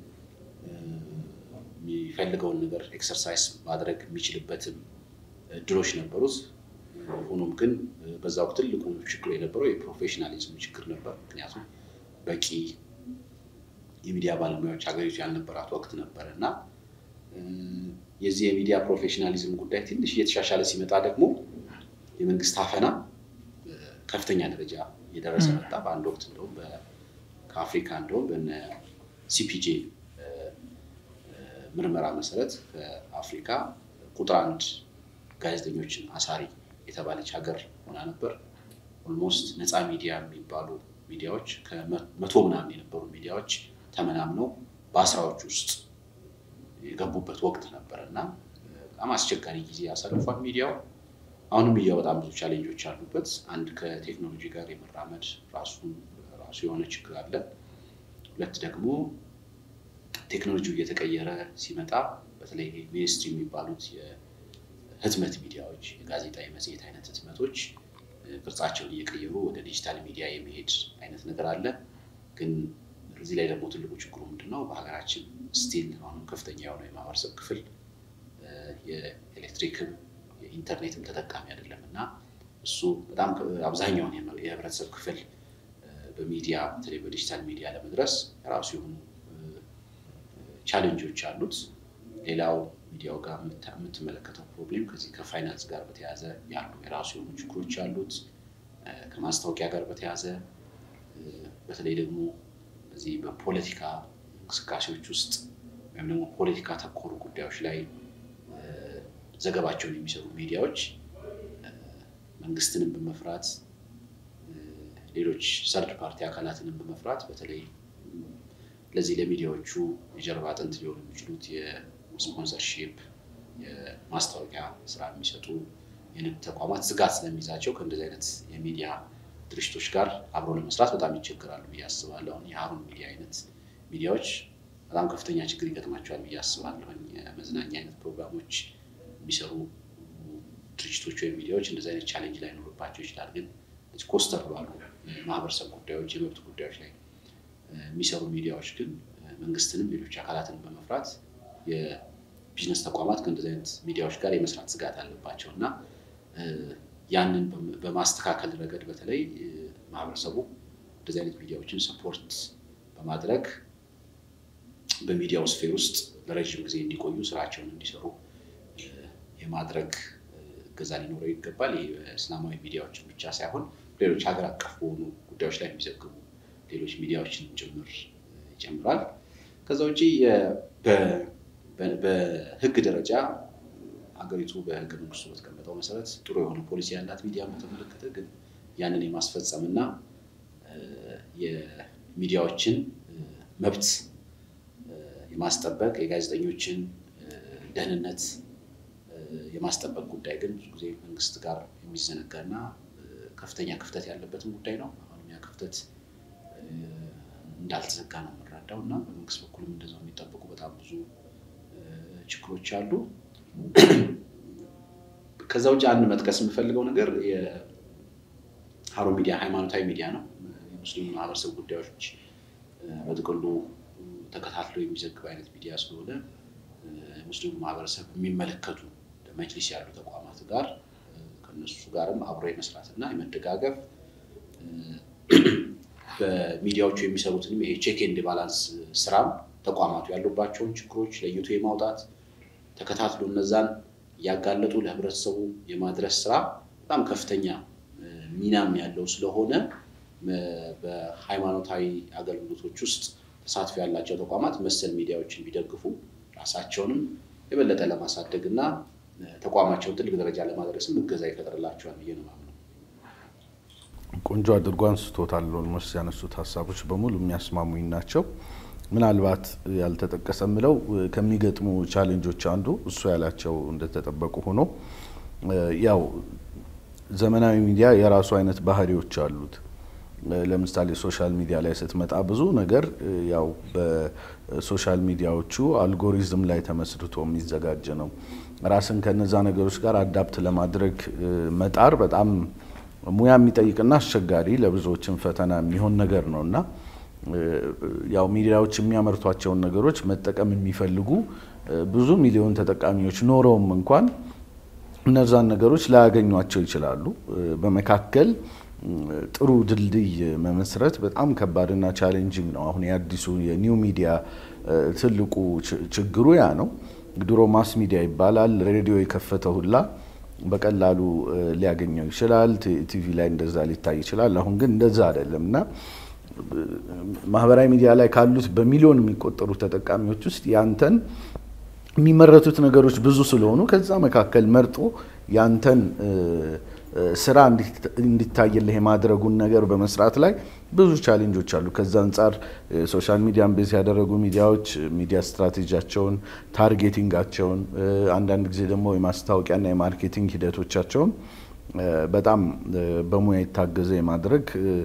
የሚፈልገውን ነገር ኤክሰርሳይዝ ማድረግ የሚችልበትም እድሎች ነበሩት። ሆኖም ግን በዛ ወቅት ትልቁ ችግሩ የነበረው የፕሮፌሽናሊዝም ችግር ነበር። ምክንያቱም በቂ የሚዲያ ባለሙያዎች ሀገሪቱ ያልነበራት ወቅት ነበረ እና የዚህ የሚዲያ ፕሮፌሽናሊዝም ጉዳይ ትንሽ እየተሻሻለ ሲመጣ ደግሞ የመንግስት አፈና ከፍተኛ ደረጃ እየደረሰ መጣ። በአንድ ወቅት እንደውም ከአፍሪካ እንደውም በነ ሲፒጄ ምርመራ መሰረት ከአፍሪካ ቁጥር አንድ ጋዜጠኞችን አሳሪ የተባለች ሀገር ሆና ነበር። ኦልሞስት ነፃ ሚዲያ የሚባሉ ሚዲያዎች ከመቶ ምናምን የነበሩ ሚዲያዎች ተመናምነው በአስራዎች ውስጥ የገቡበት ወቅት ነበር እና በጣም አስቸጋሪ ጊዜ ያሳልፏል ሚዲያው። አሁንም ሚዲያው በጣም ብዙ ቻሌንጆች አሉበት። አንድ ከቴክኖሎጂ ጋር የመራመድ ራሱን ራሱ የሆነ ችግር አለ። ሁለት ደግሞ ቴክኖሎጂው እየተቀየረ ሲመጣ በተለይ ሚኒስትሪ የሚባሉት የህትመት ሚዲያዎች የጋዜጣ የመጽሔት አይነት ህትመቶች ቅርጻቸውን እየቀየሩ ወደ ዲጂታል ሚዲያ የመሄድ አይነት ነገር አለ። ግን እዚህ ላይ ደግሞ ትልቁ ችግሩ ምንድን ነው? በሀገራችን ስቲል አሁንም ከፍተኛ የሆነው የማህበረሰብ ክፍል የኤሌክትሪክም የኢንተርኔትም ተጠቃሚ አይደለም እና እሱ በጣም አብዛኛውን የህብረተሰብ ክፍል በሚዲያ በተለይ በዲጂታል ሚዲያ ለመድረስ የራሱ የሆኑ ቻሌንጆች አሉት። ሌላው ሚዲያው ጋር የምትመለከተው ፕሮብሌም ከዚህ ከፋይናንስ ጋር በተያያዘ ያሉ የራሱ የሆኑ ችግሮች አሉት። ከማስታወቂያ ጋር በተያያዘ በተለይ ደግሞ በዚህ በፖለቲካ እንቅስቃሴዎች ውስጥ ወይም ደግሞ ፖለቲካ ተኮሩ ጉዳዮች ላይ ዘገባቸውን የሚሰሩ ሚዲያዎች መንግስትንም በመፍራት ሌሎች ሰርድ ፓርቲ አካላትንም በመፍራት በተለይ ለዚህ ለሚዲያዎቹ የጀርባ አጥንት ሊሆኑ የሚችሉት የስፖንሰርሺፕ የማስታወቂያ ስራ የሚሰጡ የንግድ ተቋማት ስጋት ስለሚይዛቸው ከእንደዚህ አይነት የሚዲያ ድርጅቶች ጋር አብሮ ለመስራት በጣም ይቸግራሉ ብዬ አስባለሁ። አሁን የሀሩን ሚዲያ አይነት ሚዲያዎች በጣም ከፍተኛ ችግር ይገጥማቸዋል ብዬ አስባለሁ። የመዝናኛ አይነት ፕሮግራሞች የሚሰሩ ድርጅቶች ወይም ሚዲያዎች እንደዚህ አይነት ቻሌንጅ ላይኖርባቸው ይችላል። ግን ኮስተር ባሉ ማህበረሰብ ጉዳዮች፣ የመብት ጉዳዮች ላይ የሚሰሩ ሚዲያዎች ግን መንግስትንም ሌሎች አካላትን በመፍራት የቢዝነስ ተቋማት ከእንደዚህ አይነት ሚዲያዎች ጋር የመስራት ስጋት አለባቸው እና ያንን በማስተካከል ረገድ በተለይ ማህበረሰቡ እንደዚህ አይነት ሚዲያዎችን ሰፖርት በማድረግ በሚዲያው ስፌር ውስጥ ለረዥም ጊዜ እንዲቆዩ ስራቸውን እንዲሰሩ የማድረግ እገዛ ሊኖረው ይገባል። ይህ በእስላማዊ ሚዲያዎችን ብቻ ሳይሆን ሌሎች ሀገር አቀፍ በሆኑ ጉዳዮች ላይ የሚዘግቡ ሌሎች ሚዲያዎችን ጭምር ይጨምራል። ከዛ ውጭ በህግ ደረጃ ሀገሪቱ በህገ መንግስቱ በተቀመጠው መሰረት ጥሩ የሆነ ፖሊሲ ያላት ሚዲያን በተመለከተ ግን ያንን የማስፈጸም እና የሚዲያዎችን መብት የማስጠበቅ የጋዜጠኞችን ደህንነት የማስጠበቅ ጉዳይ ግን ብዙ ጊዜ መንግስት ጋር የሚዘነጋና ከፍተኛ ክፍተት ያለበትም ጉዳይ ነው። አሁንም ያ ክፍተት እንዳልተዘጋ ነው የምንረዳው እና በመንግስት በኩልም እንደዛው የሚጠበቁ በጣም ብዙ ችግሮች አሉ። ከዛ ውጭ አንድ መጥቀስ የምፈልገው ነገር የሀሩን ሚዲያ ሃይማኖታዊ ሚዲያ ነው። የሙስሊም ማህበረሰብ ጉዳዮች በጥቅሉ ተከታትሎ የሚዘግብ አይነት ሚዲያ ስለሆነ ሙስሊሙ ማህበረሰብ የሚመለከቱ መጅሊስ ያሉ ተቋማት ጋር ከነሱ ጋርም አብሮ የመስራት እና የመደጋገፍ በሚዲያዎቹ የሚሰሩትንም ይሄ ቼክ ኤንድ ባላንስ ስራም ተቋማቱ ያሉባቸውን ችግሮች ለይቶ የማውጣት ተከታትሎ እነዛን እያጋለጡ ለህብረተሰቡ የማድረስ ስራ በጣም ከፍተኛ ሚናም ያለው ስለሆነ በሃይማኖታዊ አገልግሎቶች ውስጥ ተሳትፎ ያላቸው ተቋማት መሰል ሚዲያዎችን ቢደግፉ ራሳቸውንም የበለጠ ለማሳደግ እና ተቋማቸውን ትልቅ ደረጃ ለማድረስም እገዛ ይፈጥርላቸዋል ብዬ ነው የማምነው። ቆንጆ አድርጎ አንስቶታል። ኦልሞስት ያነሱት ሀሳቦች በሙሉ የሚያስማሙኝ ናቸው። ምናልባት ያልተጠቀሰ ምለው ከሚገጥሙ ቻሌንጆች አንዱ እሱ ያላቸው እንደተጠበቁ ሆኖ ያው ዘመናዊ ሚዲያ የራሱ አይነት ባህሪዎች አሉት። ለምሳሌ ሶሻል ሚዲያ ላይ ስትመጣ ብዙ ነገር ያው በሶሻል ሚዲያዎቹ አልጎሪዝም ላይ ተመስርቶ የሚዘጋጅ ነው። ራስን ከነዛ ነገሮች ጋር አዳፕት ለማድረግ መጣር በጣም ሙያ የሚጠይቅና አስቸጋሪ ለብዙዎችም ፈተና የሚሆን ነገር ነው እና ያው ሚዲያዎች የሚያመርቷቸውን ነገሮች መጠቀም የሚፈልጉ ብዙ ሚሊዮን ተጠቃሚዎች ኖረውም እንኳን እነዛን ነገሮች ላያገኟቸው ይችላሉ። በመካከል ጥሩ ድልድይ መመስረት በጣም ከባድና ቻሌንጂንግ ነው። አሁን የአዲሱ የኒው ሚዲያ ትልቁ ችግሩ ያ ነው። ድሮ ማስ ሚዲያ ይባላል። ሬዲዮ የከፈተ ሁላ በቀላሉ ሊያገኘው ይችላል። ቲቪ ላይ እንደዛ ሊታይ ይችላል። አሁን ግን እንደዛ አይደለም እና ማህበራዊ ሚዲያ ላይ ካሉት በሚሊዮን የሚቆጠሩ ተጠቃሚዎች ውስጥ ያንተን የሚመረቱት ነገሮች ብዙ ስለሆኑ ከዛ መካከል መርጦ ያንተን ስራ እንዲታይልህ የማድረጉን ነገር በመስራት ላይ ብዙ ቻሌንጆች አሉ። ከዛ አንጻር ሶሻል ሚዲያን ቤዝ ያደረጉ ሚዲያዎች ሚዲያ ስትራቴጂያቸውን፣ ታርጌቲንጋቸውን፣ አንዳንድ ጊዜ ደግሞ የማስታወቂያና የማርኬቲንግ ሂደቶቻቸውን በጣም በሙያ የታገዘ የማድረግ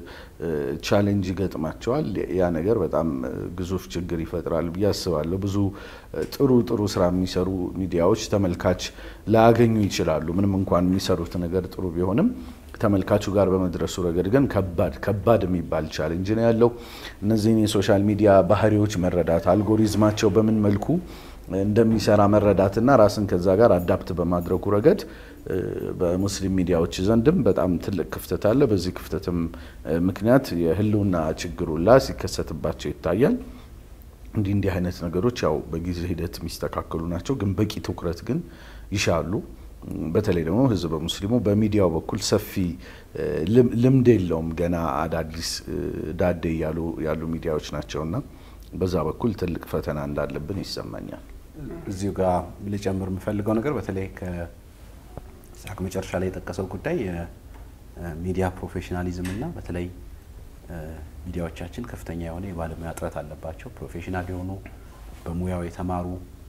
ቻሌንጅ ይገጥማቸዋል። ያ ነገር በጣም ግዙፍ ችግር ይፈጥራል ብዬ አስባለሁ። ብዙ ጥሩ ጥሩ ስራ የሚሰሩ ሚዲያዎች ተመልካች ላያገኙ ይችላሉ። ምንም እንኳን የሚሰሩት ነገር ጥሩ ቢሆንም ተመልካቹ ጋር በመድረሱ ረገድ ግን ከባድ ከባድ የሚባል ቻሌንጅ ነው ያለው። እነዚህን የሶሻል ሚዲያ ባህሪዎች መረዳት፣ አልጎሪዝማቸው በምን መልኩ እንደሚሰራ መረዳትና ራስን ከዛ ጋር አዳፕት በማድረጉ ረገድ በሙስሊም ሚዲያዎች ዘንድም በጣም ትልቅ ክፍተት አለ። በዚህ ክፍተትም ምክንያት የህልውና ችግሩላ ሲከሰትባቸው ይታያል። እንዲህ እንዲህ አይነት ነገሮች ያው በጊዜ ሂደት የሚስተካከሉ ናቸው፣ ግን በቂ ትኩረት ግን ይሻሉ። በተለይ ደግሞ ህዝበ ሙስሊሙ በሚዲያው በኩል ሰፊ ልምድ የለውም። ገና አዳዲስ ዳዴ ያሉ ሚዲያዎች ናቸውና በዛ በኩል ትልቅ ፈተና እንዳለብን ይሰማኛል። እዚሁ ጋር ልጨምር የምፈልገው ነገር በተለይ ከሳቅ መጨረሻ ላይ የጠቀሰው ጉዳይ የሚዲያ ፕሮፌሽናሊዝም እና በተለይ ሚዲያዎቻችን ከፍተኛ የሆነ የባለሙያ እጥረት አለባቸው። ፕሮፌሽናል የሆኑ በሙያው የተማሩ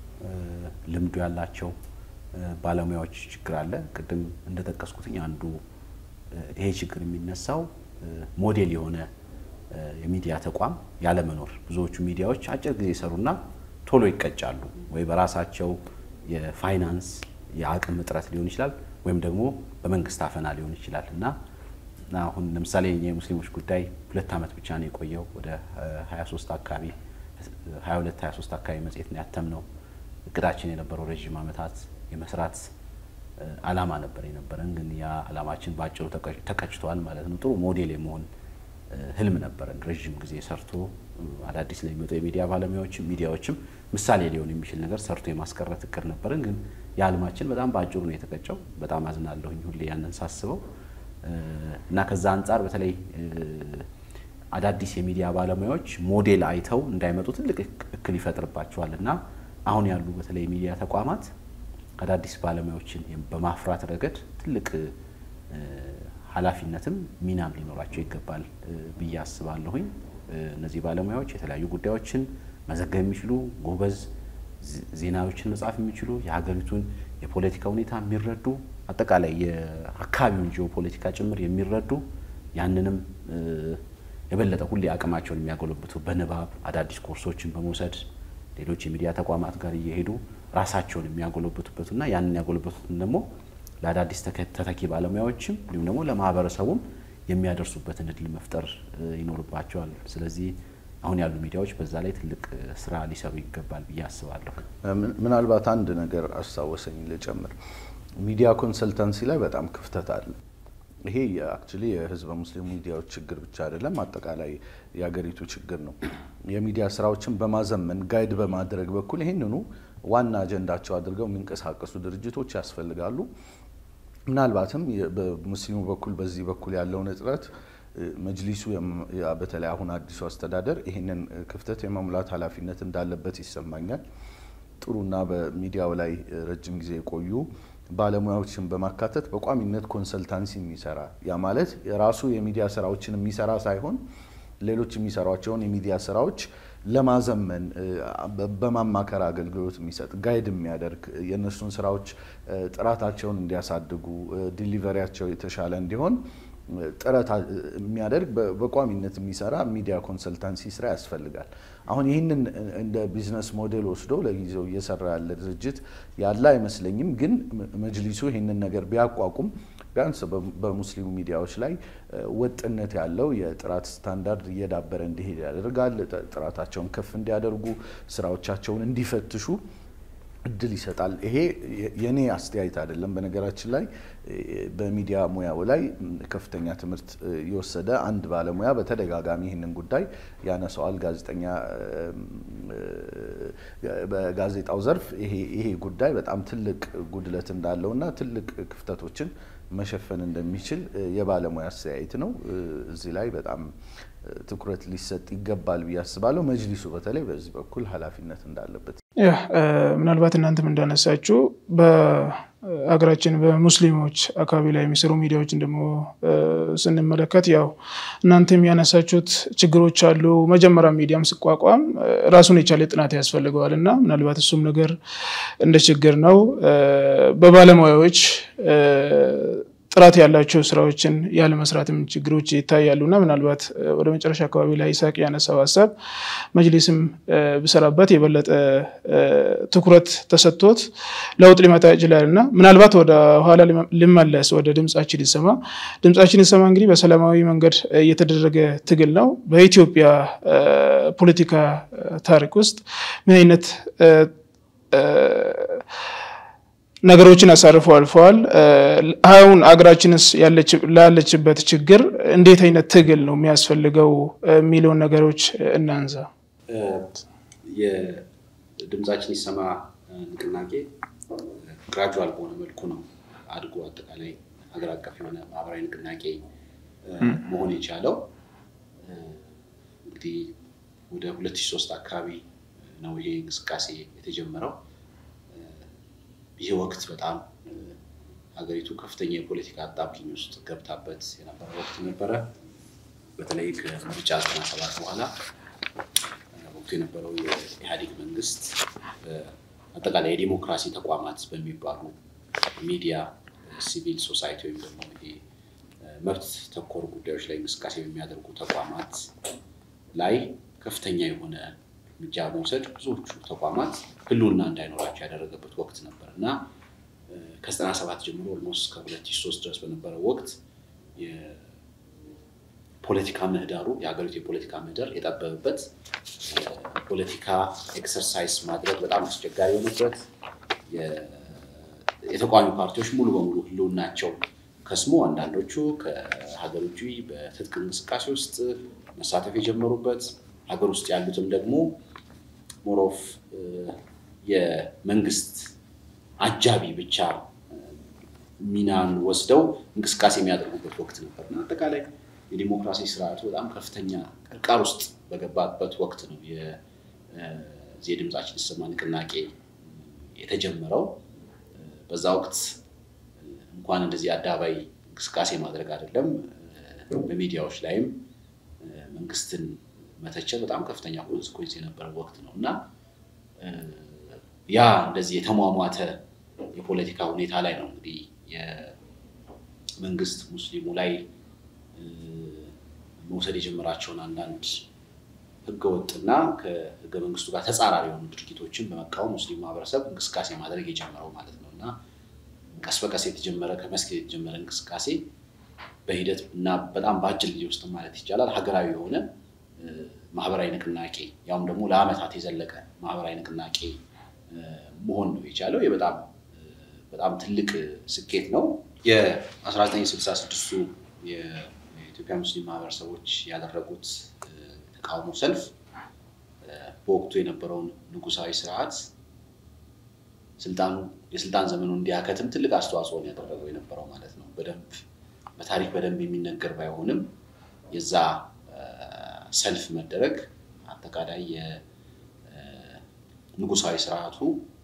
ልምዱ ያላቸው ባለሙያዎች ችግር አለ። ቅድም እንደጠቀስኩትኝ አንዱ ይሄ ችግር የሚነሳው ሞዴል የሆነ የሚዲያ ተቋም ያለመኖር። ብዙዎቹ ሚዲያዎች አጭር ጊዜ ይሰሩና ቶሎ ይቀጫሉ። ወይ በራሳቸው የፋይናንስ የአቅም እጥረት ሊሆን ይችላል፣ ወይም ደግሞ በመንግስት አፈና ሊሆን ይችላል እና አሁን ለምሳሌ የሙስሊሞች ጉዳይ ሁለት ዓመት ብቻ ነው የቆየው። ወደ 23 አካባቢ 22 23 አካባቢ መጽሔት ነው ያተምነው። እቅዳችን የነበረው ረዥም ዓመታት የመስራት አላማ ነበር የነበረን፣ ግን ያ አላማችን በአጭሩ ተቀጭቷል ማለት ነው። ጥሩ ሞዴል የመሆን ህልም ነበረን። ረዥም ጊዜ ሰርቶ አዳዲስ ለሚመጡ የሚዲያ ባለሙያዎችም ሚዲያዎችም ምሳሌ ሊሆን የሚችል ነገር ሰርቶ የማስቀረት እቅድ ነበረን። ግን የህልማችን በጣም በአጭሩ ነው የተቀጨው። በጣም አዝናለሁኝ ሁሌ ያንን ሳስበው እና ከዛ አንጻር በተለይ አዳዲስ የሚዲያ ባለሙያዎች ሞዴል አይተው እንዳይመጡ ትልቅ እክል ይፈጥርባቸዋል እና አሁን ያሉ በተለይ የሚዲያ ተቋማት አዳዲስ ባለሙያዎችን በማፍራት ረገድ ትልቅ ኃላፊነትም ሚናም ሊኖራቸው ይገባል ብዬ አስባለሁኝ። እነዚህ ባለሙያዎች የተለያዩ ጉዳዮችን መዘገብ የሚችሉ ጎበዝ ዜናዎችን መጻፍ የሚችሉ የሀገሪቱን የፖለቲካ ሁኔታ የሚረዱ አጠቃላይ የአካባቢውን ጂኦፖለቲካ ጭምር የሚረዱ ያንንም የበለጠ ሁሌ አቅማቸውን የሚያጎለብቱ በንባብ አዳዲስ ኮርሶችን በመውሰድ ሌሎች የሚዲያ ተቋማት ጋር እየሄዱ ራሳቸውን የሚያጎለብቱበትና ያንን ያጎለበቱትን ደግሞ ለአዳዲስ ተተኪ ባለሙያዎችም እንዲሁም ደግሞ ለማህበረሰቡም የሚያደርሱበትን እድል መፍጠር ይኖርባቸዋል። ስለዚህ አሁን ያሉ ሚዲያዎች በዛ ላይ ትልቅ ስራ ሊሰሩ ይገባል ብዬ አስባለሁ። ምናልባት አንድ ነገር አስታወሰኝ ልጨምር። ሚዲያ ኮንሰልታንሲ ላይ በጣም ክፍተት አለ። ይሄ አክቹዋሊ የህዝበ ሙስሊም ሚዲያዎች ችግር ብቻ አይደለም፣ አጠቃላይ የሀገሪቱ ችግር ነው። የሚዲያ ስራዎችን በማዘመን ጋይድ በማድረግ በኩል ይህንኑ ዋና አጀንዳቸው አድርገው የሚንቀሳቀሱ ድርጅቶች ያስፈልጋሉ። ምናልባትም በሙስሊሙ በኩል በዚህ በኩል ያለውን እጥረት መጅሊሱ በተለይ አሁን አዲሱ አስተዳደር ይህንን ክፍተት የመሙላት ኃላፊነት እንዳለበት ይሰማኛል። ጥሩና በሚዲያው ላይ ረጅም ጊዜ የቆዩ ባለሙያዎችን በማካተት በቋሚነት ኮንሰልታንሲ የሚሰራ ያ ማለት የራሱ የሚዲያ ስራዎችን የሚሰራ ሳይሆን ሌሎች የሚሰሯቸውን የሚዲያ ስራዎች ለማዘመን በማማከር አገልግሎት የሚሰጥ ጋይድ የሚያደርግ የእነሱን ስራዎች ጥራታቸውን እንዲያሳድጉ ዲሊቨሪያቸው የተሻለ እንዲሆን ጥረት የሚያደርግ በቋሚነት የሚሰራ ሚዲያ ኮንሰልታንሲ ስራ ያስፈልጋል። አሁን ይህንን እንደ ቢዝነስ ሞዴል ወስዶ ለጊዜው እየሰራ ያለ ድርጅት ያለ አይመስለኝም። ግን መጅሊሱ ይህንን ነገር ቢያቋቁም ቢያንስ በሙስሊሙ ሚዲያዎች ላይ ወጥነት ያለው የጥራት ስታንዳርድ እየዳበረ እንዲሄድ ያደርጋል። ጥራታቸውን ከፍ እንዲያደርጉ፣ ስራዎቻቸውን እንዲፈትሹ እድል ይሰጣል። ይሄ የኔ አስተያየት አይደለም። በነገራችን ላይ በሚዲያ ሙያው ላይ ከፍተኛ ትምህርት የወሰደ አንድ ባለሙያ በተደጋጋሚ ይህንን ጉዳይ ያነሳዋል። ጋዜጠኛ በጋዜጣው ዘርፍ ይሄ ጉዳይ በጣም ትልቅ ጉድለት እንዳለውና ትልቅ ክፍተቶችን መሸፈን እንደሚችል የባለሙያ አስተያየት ነው። እዚህ ላይ በጣም ትኩረት ሊሰጥ ይገባል ብዬ አስባለሁ። መጅሊሱ በተለይ በዚህ በኩል ኃላፊነት እንዳለበት ያ ምናልባት እናንተም እንዳነሳችሁ በሀገራችን በሙስሊሞች አካባቢ ላይ የሚሰሩ ሚዲያዎችን ደግሞ ስንመለከት ያው እናንተም ያነሳችሁት ችግሮች አሉ። መጀመሪያ ሚዲያም ሲቋቋም ራሱን የቻለ ጥናት ያስፈልገዋል እና ምናልባት እሱም ነገር እንደ ችግር ነው። በባለሙያዎች ጥራት ያላቸው ስራዎችን ያለመስራትም ችግሮች ይታያሉ እና ምናልባት ወደ መጨረሻ አካባቢ ላይ ይሳቅ ያነሳው ሀሳብ መጅሊስም ብሰራበት የበለጠ ትኩረት ተሰጥቶት ለውጥ ሊመጣ ይችላል እና ምናልባት ወደ ኋላ ልመለስ ወደ ድምጻችን ይሰማ። ድምጻችን ይሰማ እንግዲህ በሰላማዊ መንገድ እየተደረገ ትግል ነው። በኢትዮጵያ ፖለቲካ ታሪክ ውስጥ ምን አይነት ነገሮችን አሳርፎ አልፈዋል። አሁን አገራችንስ ላለችበት ችግር እንዴት አይነት ትግል ነው የሚያስፈልገው የሚለውን ነገሮች እናንሳ። የድምጻችን ይሰማ ንቅናቄ ግራጁዋል በሆነ መልኩ ነው አድጎ አጠቃላይ ሀገር አቀፍ የሆነ ማህበራዊ ንቅናቄ መሆን የቻለው እንግዲህ ወደ 2003 አካባቢ ነው ይሄ እንቅስቃሴ የተጀመረው። ይህ ወቅት በጣም ሀገሪቱ ከፍተኛ የፖለቲካ አጣብቂኝ ውስጥ ገብታበት የነበረ ወቅት ነበረ። በተለይ ከምርጫ ዘጠና ሰባት በኋላ ወቅቱ የነበረው የኢህአዴግ መንግስት አጠቃላይ የዲሞክራሲ ተቋማት በሚባሉ ሚዲያ፣ ሲቪል ሶሳይቲ ወይም ደግሞ ይሄ መብት ተኮር ጉዳዮች ላይ እንቅስቃሴ በሚያደርጉ ተቋማት ላይ ከፍተኛ የሆነ እርምጃ መውሰድ ብዙዎቹ ተቋማት ህልውና እንዳይኖራቸው ያደረገበት ወቅት ነበር እና ከዘጠና ሰባት ጀምሮ ኦልሞስት ከሁለት ሺህ ሶስት ድረስ በነበረው ወቅት የፖለቲካ ምህዳሩ የሀገሪቱ የፖለቲካ ምህዳር የጠበበበት ፖለቲካ ኤክሰርሳይዝ ማድረግ በጣም አስቸጋሪ የሆነበት የተቃዋሚ ፓርቲዎች ሙሉ በሙሉ ህልውናቸው ከስሞ አንዳንዶቹ ከሀገር ውጭ በትጥቅ እንቅስቃሴ ውስጥ መሳተፍ የጀመሩበት ሀገር ውስጥ ያሉትም ደግሞ ሞሮፍ የመንግስት አጃቢ ብቻ ሚናን ወስደው እንቅስቃሴ የሚያደርጉበት ወቅት ነበር እና አጠቃላይ የዲሞክራሲ ስርዓቱ በጣም ከፍተኛ ቅርቃር ውስጥ በገባበት ወቅት ነው የዚህ የድምጻችን ይሰማ ንቅናቄ የተጀመረው። በዛ ወቅት እንኳን እንደዚህ አደባባይ እንቅስቃሴ ማድረግ አይደለም በሚዲያዎች ላይም መንግስትን መተቸት በጣም ከፍተኛ ኮንስኮንስ የነበረ ወቅት ነው እና ያ እንደዚህ የተሟሟተ የፖለቲካ ሁኔታ ላይ ነው እንግዲህ የመንግስት ሙስሊሙ ላይ መውሰድ የጀመራቸውን አንዳንድ ህገወጥና ከህገ መንግስቱ ጋር ተጻራሪ የሆኑ ድርጊቶችን በመቃወም ሙስሊም ማህበረሰብ እንቅስቃሴ ማድረግ የጀመረው ማለት ነው እና ቀስ በቀስ የተጀመረ ከመስጊድ የተጀመረ እንቅስቃሴ በሂደት እና በጣም በአጭር ጊዜ ውስጥ ማለት ይቻላል ሀገራዊ የሆነ ማህበራዊ ንቅናቄ ያውም ደግሞ ለአመታት የዘለቀ ማህበራዊ ንቅናቄ መሆን ነው የቻለው። በጣም በጣም ትልቅ ስኬት ነው። የ1966ቱ የኢትዮጵያ ሙስሊም ማህበረሰቦች ያደረጉት ተቃውሞ ሰልፍ በወቅቱ የነበረውን ንጉሳዊ ስርዓት ስልጣኑ የስልጣን ዘመኑ እንዲያከትም ትልቅ አስተዋጽኦን ያደረገው የነበረው ማለት ነው። በደንብ በታሪክ በደንብ የሚነገር ባይሆንም የዛ ሰልፍ መደረግ አጠቃላይ የንጉሳዊ ስርዓቱ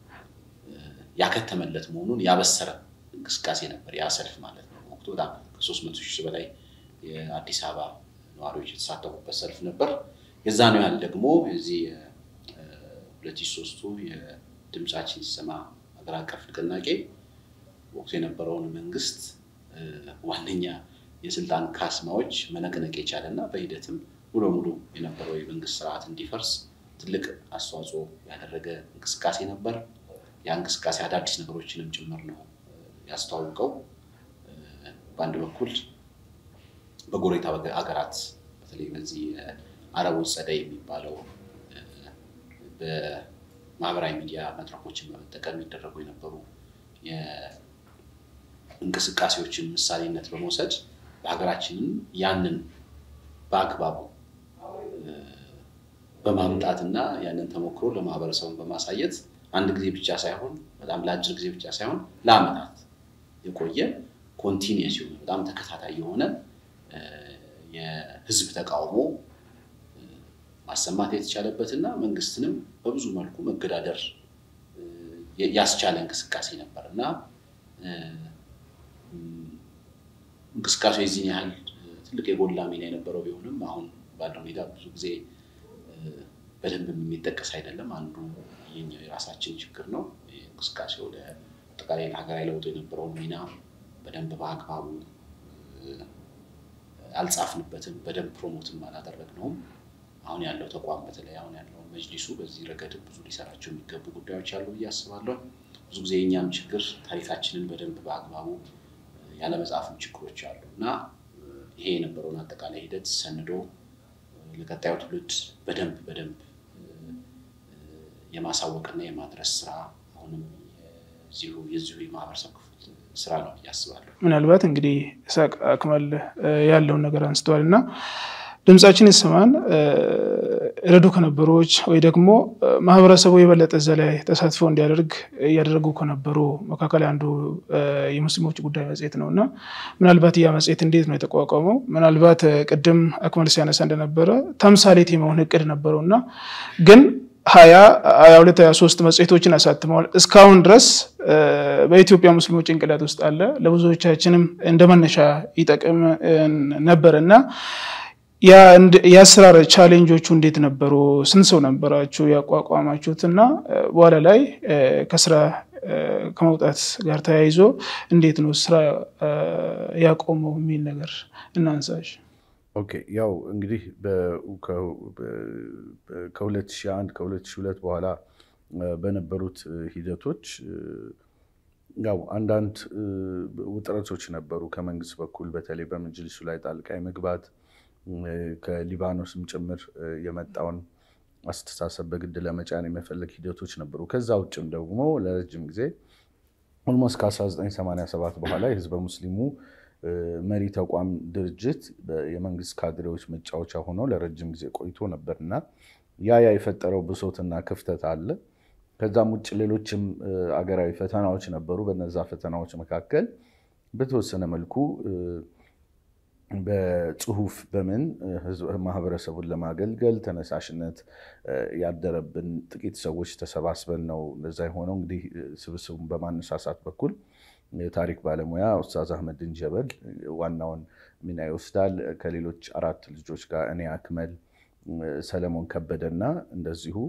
ያከተመለት መሆኑን ያበሰረ እንቅስቃሴ ነበር ያ ሰልፍ ማለት ነው። ወቅቱ በጣም ከሶስት መቶ ሺህ በላይ የአዲስ አበባ ነዋሪዎች የተሳተፉበት ሰልፍ ነበር። የዛ ነው ያህል ደግሞ የዚህ ሁለት ሺህ ሶስቱ የድምጻችን ሲሰማ ሀገር አቀፍ ንቅናቄ ወቅቱ የነበረውን መንግስት ዋነኛ የስልጣን ካስማዎች መነቅነቅ የቻለ እና በሂደትም ሙሉ ሙሉ የነበረው የመንግስት ስርዓት እንዲፈርስ ትልቅ አስተዋጽኦ ያደረገ እንቅስቃሴ ነበር። ያ እንቅስቃሴ አዳዲስ ነገሮችንም ጭምር ነው ያስተዋውቀው። በአንድ በኩል በጎረቤት ሀገራት በተለይ በዚህ አረቦች ጸደይ የሚባለው በማህበራዊ ሚዲያ መድረኮችን በመጠቀም የሚደረጉ የነበሩ እንቅስቃሴዎችን ምሳሌነት በመውሰድ በሀገራችንም ያንን በአግባቡ በማምጣትና ያንን ተሞክሮ ለማህበረሰቡን በማሳየት አንድ ጊዜ ብቻ ሳይሆን በጣም ለአጭር ጊዜ ብቻ ሳይሆን ለአመታት የቆየ ኮንቲኒየስ የሆነ በጣም ተከታታይ የሆነ የህዝብ ተቃውሞ ማሰማት የተቻለበትና መንግስትንም በብዙ መልኩ መገዳደር ያስቻለ እንቅስቃሴ ነበር እና እንቅስቃሴው የዚህን ያህል ትልቅ የጎላ ሚና የነበረው ቢሆንም አሁን ባለው ሁኔታ ብዙ ጊዜ በደንብ የሚጠቀስ አይደለም። አንዱ የኛው የራሳችን ችግር ነው። እንቅስቃሴው ለአጠቃላይ ሀገራዊ ለውጡ የነበረውን ሚና በደንብ በአግባቡ አልጻፍንበትም፣ በደንብ ፕሮሞትም አላደረግነውም። አሁን ያለው ተቋም በተለይ አሁን ያለው መጅሊሱ በዚህ ረገድ ብዙ ሊሰራቸው የሚገቡ ጉዳዮች አሉ ብዬ አስባለሁ። ብዙ ጊዜ የእኛም ችግር ታሪካችንን በደንብ በአግባቡ ያለመጻፍም ችግሮች አሉ እና ይሄ የነበረውን አጠቃላይ ሂደት ሰንዶ ለቀጣዩ ትውልድ በደንብ በደንብ የማሳወቅና የማድረስ ስራ አሁንም የዚሁ የማህበረሰብ ክፍል ስራ ነው ብዬ አስባለሁ። ምናልባት እንግዲህ ኢሳቅ አክመል ያለውን ነገር አንስተዋል እና ድምጻችን ይሰማን ረዱ ከነበሮች ወይ ደግሞ ማህበረሰቡ የበለጠ እዛ ላይ ተሳትፎ እንዲያደርግ እያደረጉ ከነበሩ መካከል አንዱ የሙስሊሞች ጉዳይ መጽሔት ነው እና ምናልባት ያ መጽሔት እንዴት ነው የተቋቋመው? ምናልባት ቅድም አክመል ሲያነሳ እንደነበረ ተምሳሌት የመሆን እቅድ ነበረው እና ግን ሀያ ሀያ ሁለት ሀያ ሶስት መጽሔቶችን አሳትመዋል። እስካሁን ድረስ በኢትዮጵያ ሙስሊሞች ጭንቅላት ውስጥ አለ። ለብዙዎቻችንም እንደ መነሻ ይጠቅም ነበር እና የአሰራር ቻሌንጆቹ እንዴት ነበሩ? ስንት ሰው ነበራችሁ ያቋቋማችሁት? እና በኋላ ላይ ከስራ ከመውጣት ጋር ተያይዞ እንዴት ነው ስራ ያቆመው የሚል ነገር እናንሳሽ። ኦኬ ያው እንግዲህ ከ2001 ከ2002 በኋላ በነበሩት ሂደቶች ያው አንዳንድ ውጥረቶች ነበሩ ከመንግስት በኩል በተለይ በመጅሊሱ ላይ ጣልቃ የመግባት ከሊባኖስም ጭምር የመጣውን አስተሳሰብ በግድ ለመጫን የመፈለግ ሂደቶች ነበሩ። ከዛ ውጭም ደግሞ ለረጅም ጊዜ ኦልሞስት ከ1987 በኋላ የህዝበ ሙስሊሙ መሪ ተቋም ድርጅት የመንግስት ካድሬዎች መጫወቻ ሆኖ ለረጅም ጊዜ ቆይቶ ነበር እና ያ ያ የፈጠረው ብሶትና ክፍተት አለ። ከዛም ውጭ ሌሎችም አገራዊ ፈተናዎች ነበሩ። በነዛ ፈተናዎች መካከል በተወሰነ መልኩ በጽሁፍ በምን ማህበረሰቡን ለማገልገል ተነሳሽነት ያደረብን ጥቂት ሰዎች ተሰባስበን ነው እንደዛ የሆነው። እንግዲህ ስብስቡን በማነሳሳት በኩል የታሪክ ባለሙያ ኡስታዝ አህመድን ጀበል ዋናውን ሚና ይወስዳል። ከሌሎች አራት ልጆች ጋር እኔ አክመል፣ ሰለሞን ከበደና እንደዚሁ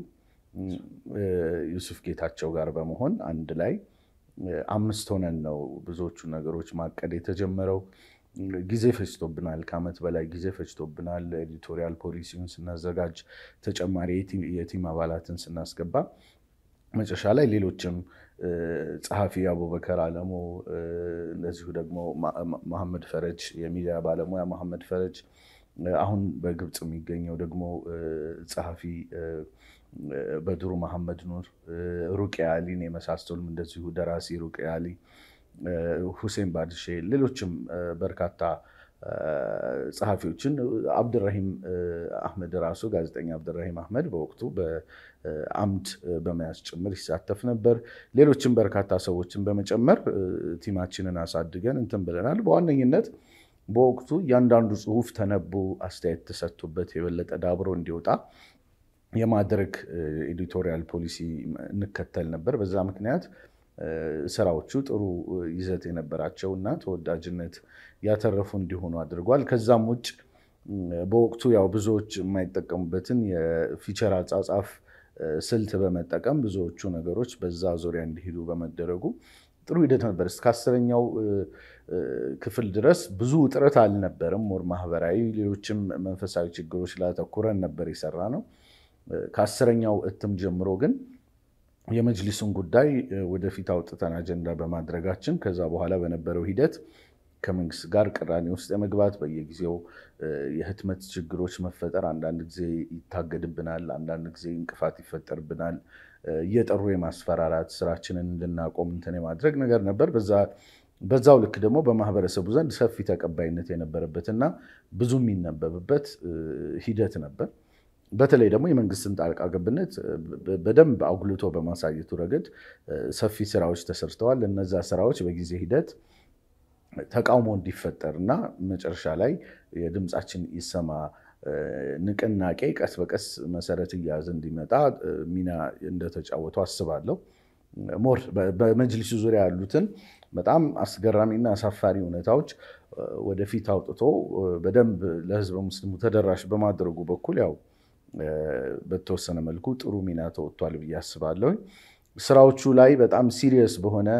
ዩሱፍ ጌታቸው ጋር በመሆን አንድ ላይ አምስት ሆነን ነው ብዙዎቹ ነገሮች ማቀድ የተጀመረው። ጊዜ ፈጅቶብናል። ከዓመት በላይ ጊዜ ፈጅቶብናል። ኤዲቶሪያል ፖሊሲውን ስናዘጋጅ ተጨማሪ የቲም አባላትን ስናስገባ መጨረሻ ላይ ሌሎችም ጸሐፊ አቡበከር አለሙ፣ እንደዚሁ ደግሞ መሐመድ ፈረጅ የሚዲያ ባለሙያ መሐመድ ፈረጅ፣ አሁን በግብፅ የሚገኘው ደግሞ ጸሐፊ በድሩ መሐመድ ኑር፣ ሩቅያ አሊን የመሳሰሉም እንደዚሁ ደራሲ ሩቅያ አሊ ሁሴን ባድሼ ሌሎችም በርካታ ጸሐፊዎችን አብድራሂም አህመድ ራሱ ጋዜጠኛ አብድራሂም አህመድ በወቅቱ በአምድ በመያዝ ጭምር ይሳተፍ ነበር። ሌሎችም በርካታ ሰዎችን በመጨመር ቲማችንን አሳድገን እንትን ብለናል። በዋነኝነት በወቅቱ እያንዳንዱ ጽሁፍ ተነቦ አስተያየት ተሰጥቶበት የበለጠ ዳብሮ እንዲወጣ የማድረግ ኤዲቶሪያል ፖሊሲ እንከተል ነበር። በዛ ምክንያት ስራዎቹ ጥሩ ይዘት የነበራቸው እና ተወዳጅነት ያተረፉ እንዲሆኑ አድርጓል። ከዛም ውጭ በወቅቱ ያው ብዙዎች የማይጠቀሙበትን የፊቸር አጻጻፍ ስልት በመጠቀም ብዙዎቹ ነገሮች በዛ ዙሪያ እንዲሄዱ በመደረጉ ጥሩ ሂደት ነበር። እስከ አስረኛው ክፍል ድረስ ብዙ ውጥረት አልነበረም። ሞር ማህበራዊ፣ ሌሎችም መንፈሳዊ ችግሮች ላይ አተኩረን ነበር የሰራ ነው። ከአስረኛው እትም ጀምሮ ግን የመጅሊሱን ጉዳይ ወደፊት አውጥተን አጀንዳ በማድረጋችን ከዛ በኋላ በነበረው ሂደት ከመንግስት ጋር ቅራኔ ውስጥ የመግባት በየጊዜው የህትመት ችግሮች መፈጠር፣ አንዳንድ ጊዜ ይታገድብናል፣ አንዳንድ ጊዜ እንቅፋት ይፈጠርብናል። እየጠሩ የማስፈራራት ስራችንን እንድናቆም እንትን የማድረግ ነገር ነበር። በዛው ልክ ደግሞ በማህበረሰቡ ዘንድ ሰፊ ተቀባይነት የነበረበትና ብዙ የሚነበብበት ሂደት ነበር። በተለይ ደግሞ የመንግስትን ጣልቃ ገብነት በደንብ አጉልቶ በማሳየቱ ረገድ ሰፊ ስራዎች ተሰርተዋል። እነዛ ስራዎች በጊዜ ሂደት ተቃውሞ እንዲፈጠር እና መጨረሻ ላይ የድምፃችን ይሰማ ንቅናቄ ቀስ በቀስ መሰረት እያያዘ እንዲመጣ ሚና እንደተጫወቱ አስባለሁ። ሞር በመጅሊሱ ዙሪያ ያሉትን በጣም አስገራሚና አሳፋሪ ሁኔታዎች ወደፊት አውጥቶ በደንብ ለህዝበ ሙስሊሙ ተደራሽ በማድረጉ በኩል ያው በተወሰነ መልኩ ጥሩ ሚና ተወጥቷል ብዬ አስባለሁ። ስራዎቹ ላይ በጣም ሲሪየስ በሆነ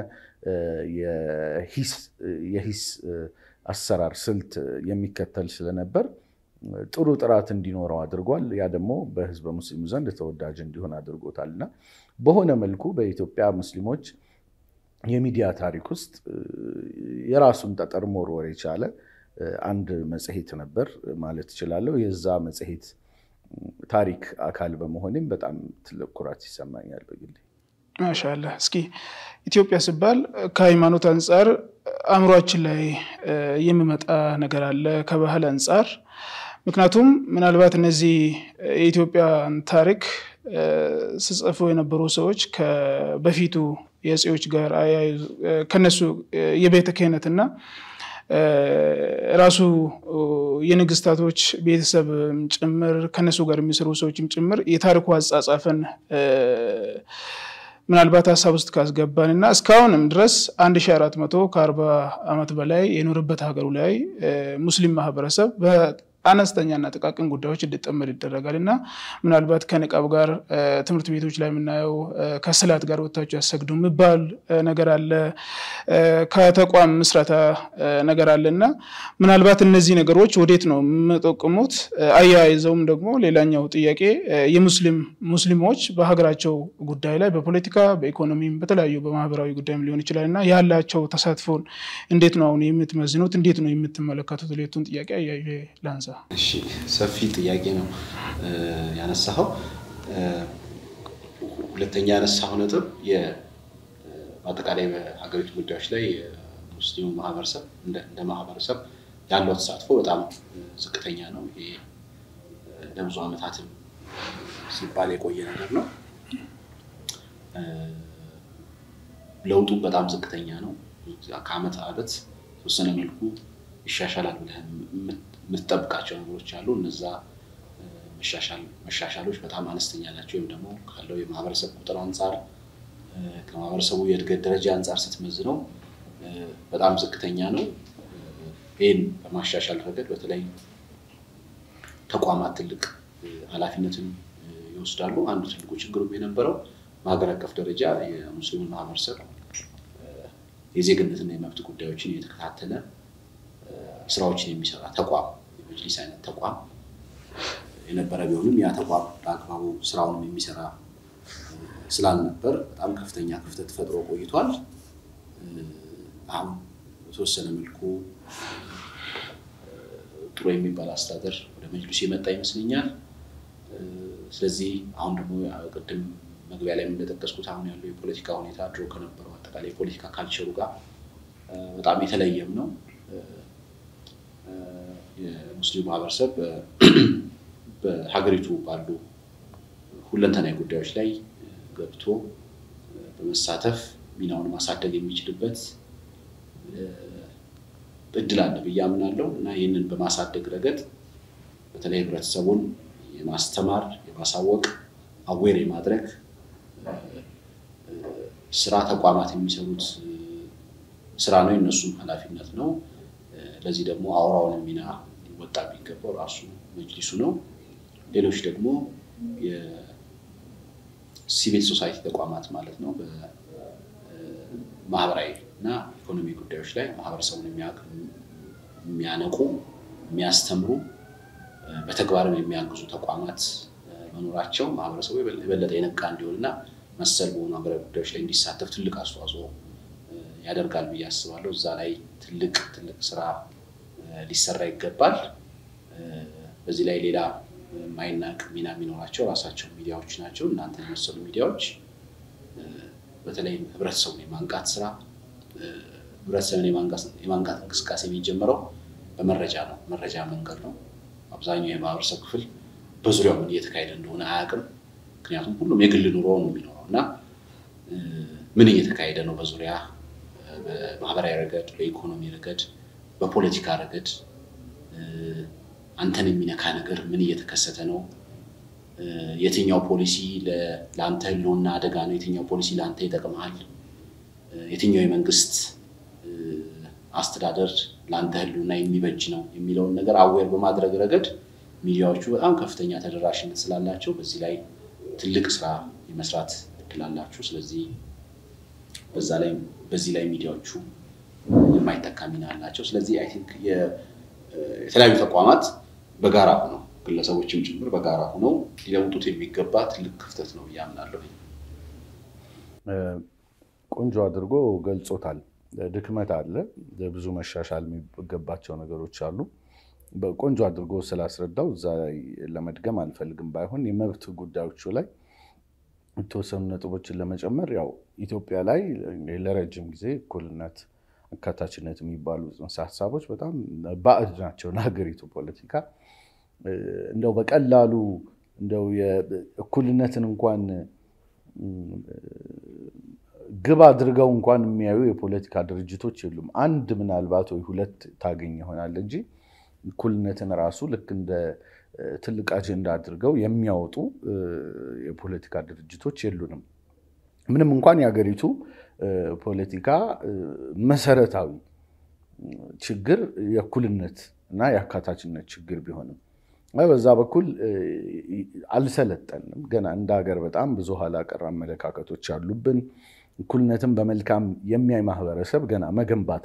የሂስ አሰራር ስልት የሚከተል ስለነበር ጥሩ ጥራት እንዲኖረው አድርጓል። ያ ደግሞ በህዝበ ሙስሊሙ ዘንድ ተወዳጅ እንዲሆን አድርጎታል እና በሆነ መልኩ በኢትዮጵያ ሙስሊሞች የሚዲያ ታሪክ ውስጥ የራሱን ጠጠር መወርወር የቻለ አንድ መጽሔት ነበር ማለት እችላለሁ። የዛ መጽሔት ታሪክ አካል በመሆኔም በጣም ትልቅ ኩራት ይሰማኛል በግሌ። ማሻላ እስኪ ኢትዮጵያ ሲባል ከሃይማኖት አንጻር አእምሯችን ላይ የሚመጣ ነገር አለ ከባህል አንጻር ምክንያቱም ምናልባት እነዚህ የኢትዮጵያን ታሪክ ስጽፉ የነበሩ ሰዎች በፊቱ የጽዎች ጋር ከነሱ የቤተ ክህነትና ራሱ የንግስታቶች ቤተሰብ ጭምር ከነሱ ጋር የሚሰሩ ሰዎችም ጭምር የታሪኩ አጻጻፍን ምናልባት ሀሳብ ውስጥ ካስገባን እና እስካሁንም ድረስ 1400 ከ40 ዓመት በላይ የኖረበት ሀገሩ ላይ ሙስሊም ማህበረሰብ አነስተኛና ጥቃቅን ጉዳዮች እንዲጠመድ ይደረጋል እና ምናልባት ከንቃብ ጋር ትምህርት ቤቶች ላይ የምናየው ከስላት ጋር ወጥታችሁ ያሰግዱ የሚባል ነገር አለ። ከተቋም ምስረታ ነገር አለ እና ምናልባት እነዚህ ነገሮች ወዴት ነው የምጠቁሙት? አያይዘውም ደግሞ ሌላኛው ጥያቄ የሙስሊም ሙስሊሞች በሀገራቸው ጉዳይ ላይ በፖለቲካ በኢኮኖሚም በተለያዩ በማህበራዊ ጉዳይም ሊሆን ይችላል እና ያላቸው ተሳትፎን እንዴት ነው አሁን የምትመዝኑት? እንዴት ነው የምትመለከቱት? ሌቱን ጥያቄ አያይዤ ላንሳ። እሺ ሰፊ ጥያቄ ነው ያነሳኸው። ሁለተኛ ያነሳኸው ነጥብ በአጠቃላይ በሀገሪቱ ጉዳዮች ላይ የሙስሊሙ ማህበረሰብ እንደ ማህበረሰብ ያለው ተሳትፎ በጣም ዝቅተኛ ነው። ይሄ ለብዙ ዓመታትም ሲባል የቆየ ነገር ነው። ለውጡ በጣም ዝቅተኛ ነው። ከአመት ዓመት ተወሰነ መልኩ ይሻሻላል ብለህ የምትጠብቃቸው ነገሮች አሉ። እነዛ መሻሻሎች በጣም አነስተኛ ናቸው። ወይም ደግሞ ካለው የማህበረሰብ ቁጥር አንጻር ከማህበረሰቡ የእድገት ደረጃ አንጻር ስትመዝነው በጣም ዝቅተኛ ነው። ይህን በማሻሻል ረገድ በተለይ ተቋማት ትልቅ ኃላፊነትን ይወስዳሉ። አንዱ ትልቁ ችግሩም የነበረው በሀገር አቀፍ ደረጃ የሙስሊሙን ማህበረሰብ የዜግነትና የመብት ጉዳዮችን እየተከታተለ ስራዎችን የሚሰራ ተቋም የመጅሊስ አይነት ተቋም የነበረ ቢሆንም ያ ተቋም በአግባቡ ስራውንም የሚሰራ ስላልነበር በጣም ከፍተኛ ክፍተት ፈጥሮ ቆይቷል። አሁን በተወሰነ መልኩ ጥሩ የሚባል አስተዳደር ወደ መጅሊሱ የመጣ ይመስለኛል። ስለዚህ አሁን ደግሞ ቅድም መግቢያ ላይ እንደጠቀስኩት አሁን ያለው የፖለቲካ ሁኔታ ድሮ ከነበረው አጠቃላይ የፖለቲካ ካልቸሩ ጋር በጣም የተለየም ነው። የሙስሊም ማህበረሰብ በሀገሪቱ ባሉ ሁለንተናዊ ጉዳዮች ላይ ገብቶ በመሳተፍ ሚናውን ማሳደግ የሚችልበት እድል አለ ብዬ አምናለሁ እና ይህንን በማሳደግ ረገድ በተለይ ህብረተሰቡን የማስተማር የማሳወቅ አዌር የማድረግ ስራ ተቋማት የሚሰሩት ስራ ነው፣ የነሱም ኃላፊነት ነው። ለዚህ ደግሞ አውራውን ሚና ሊወጣ የሚገባው ራሱ መጅሊሱ ነው። ሌሎች ደግሞ የሲቪል ሶሳይቲ ተቋማት ማለት ነው በማህበራዊ እና ኢኮኖሚ ጉዳዮች ላይ ማህበረሰቡን የሚያነቁ የሚያስተምሩ በተግባርም የሚያግዙ ተቋማት መኖራቸው ማህበረሰቡ የበለጠ የነቃ እንዲሆንና መሰል በሆኑ ሀገራዊ ጉዳዮች ላይ እንዲሳተፍ ትልቅ አስተዋጽኦ ያደርጋል ብዬ አስባለሁ። እዛ ላይ ትልቅ ትልቅ ስራ ሊሰራ ይገባል። በዚህ ላይ ሌላ የማይናቅ ሚና የሚኖራቸው ራሳቸው ሚዲያዎች ናቸው። እናንተ የመሰሉ ሚዲያዎች በተለይም ህብረተሰቡን የማንቃት ስራ ህብረተሰብን የማንቃት እንቅስቃሴ የሚጀምረው በመረጃ ነው። መረጃ መንገድ ነው። አብዛኛው የማህበረሰብ ክፍል በዙሪያው ምን እየተካሄደ እንደሆነ አያውቅም። ምክንያቱም ሁሉም የግል ኑሮ ነው የሚኖረው እና ምን እየተካሄደ ነው በዙሪያ በማህበራዊ ረገድ፣ በኢኮኖሚ ረገድ፣ በፖለቲካ ረገድ አንተን የሚነካ ነገር ምን እየተከሰተ ነው? የትኛው ፖሊሲ ለአንተ ህልውና አደጋ ነው? የትኛው ፖሊሲ ለአንተ ይጠቅመሃል? የትኛው የመንግስት አስተዳደር ለአንተ ህልውና የሚበጅ ነው የሚለውን ነገር አዌር በማድረግ ረገድ ሚዲያዎቹ በጣም ከፍተኛ ተደራሽነት ስላላቸው በዚህ ላይ ትልቅ ስራ የመስራት እድል አላችሁ። ስለዚህ በዛ ላይ በዚህ ላይ ሚዲያዎቹ የማይተካ ሚና አላቸው። ስለዚህ አይ ቲንክ የተለያዩ ተቋማት በጋራ ሆነው ግለሰቦችም ጭምር በጋራ ሆነው ሊለውጡት የሚገባ ትልቅ ክፍተት ነው ብዬ አምናለሁ። ቆንጆ አድርጎ ገልጾታል። ድክመት አለ፣ ብዙ መሻሻል የሚገባቸው ነገሮች አሉ። ቆንጆ አድርጎ ስላስረዳው እዛ ላይ ለመድገም አልፈልግም። ባይሆን የመብት ጉዳዮቹ ላይ የተወሰኑ ነጥቦችን ለመጨመር ያው ኢትዮጵያ ላይ ለረጅም ጊዜ እኩልነት፣ አካታችነት የሚባሉ ጽንሰ ሀሳቦች በጣም ባዕድ ናቸው ለሀገሪቱ ፖለቲካ። እንደው በቀላሉ እንደው እኩልነትን እንኳን ግብ አድርገው እንኳን የሚያዩ የፖለቲካ ድርጅቶች የሉም። አንድ ምናልባት ወይ ሁለት ታገኝ ይሆናል እንጂ እኩልነትን ራሱ ልክ እንደ ትልቅ አጀንዳ አድርገው የሚያወጡ የፖለቲካ ድርጅቶች የሉንም። ምንም እንኳን የሀገሪቱ ፖለቲካ መሰረታዊ ችግር የእኩልነት እና የአካታችነት ችግር ቢሆንም በዛ በኩል አልሰለጠንም። ገና እንደ ሀገር በጣም ብዙ ኋላ ቀር አመለካከቶች አሉብን። እኩልነትን በመልካም የሚያይ ማህበረሰብ ገና መገንባት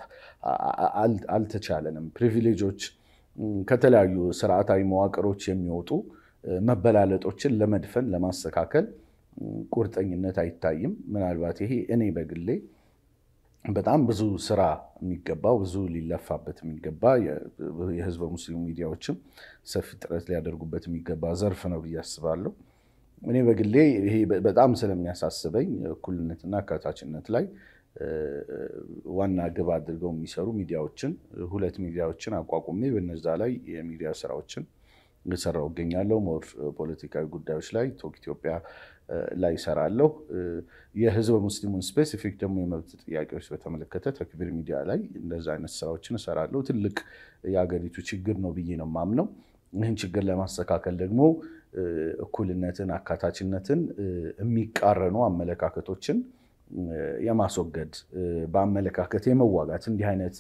አልተቻለንም። ፕሪቪሌጆች ከተለያዩ ስርዓታዊ መዋቅሮች የሚወጡ መበላለጦችን ለመድፈን ለማስተካከል ቁርጠኝነት አይታይም። ምናልባት ይሄ እኔ በግሌ በጣም ብዙ ስራ የሚገባው ብዙ ሊለፋበት የሚገባ የህዝበ ሙስሊሙ ሚዲያዎችም ሰፊ ጥረት ሊያደርጉበት የሚገባ ዘርፍ ነው ብዬ አስባለሁ። እኔ በግሌ ይሄ በጣም ስለሚያሳስበኝ እኩልነትና አካታችነት ላይ ዋና ግብ አድርገው የሚሰሩ ሚዲያዎችን ሁለት ሚዲያዎችን አቋቁሜ በነዛ ላይ የሚዲያ ስራዎችን እየሰራሁ እገኛለሁ። ሞር ፖለቲካዊ ጉዳዮች ላይ ቶክ ኢትዮጵያ ላይ እሰራለሁ። የህዝበ ሙስሊሙን ስፔሲፊክ ደግሞ የመብት ጥያቄዎች በተመለከተ ተክቢር ሚዲያ ላይ እንደዛ አይነት ስራዎችን እሰራለሁ። ትልቅ የሀገሪቱ ችግር ነው ብዬ ነው የማምነው። ይህን ችግር ለማስተካከል ደግሞ እኩልነትን፣ አካታችነትን የሚቃረኑ አመለካከቶችን የማስወገድ በአመለካከት የመዋጋት እንዲህ አይነት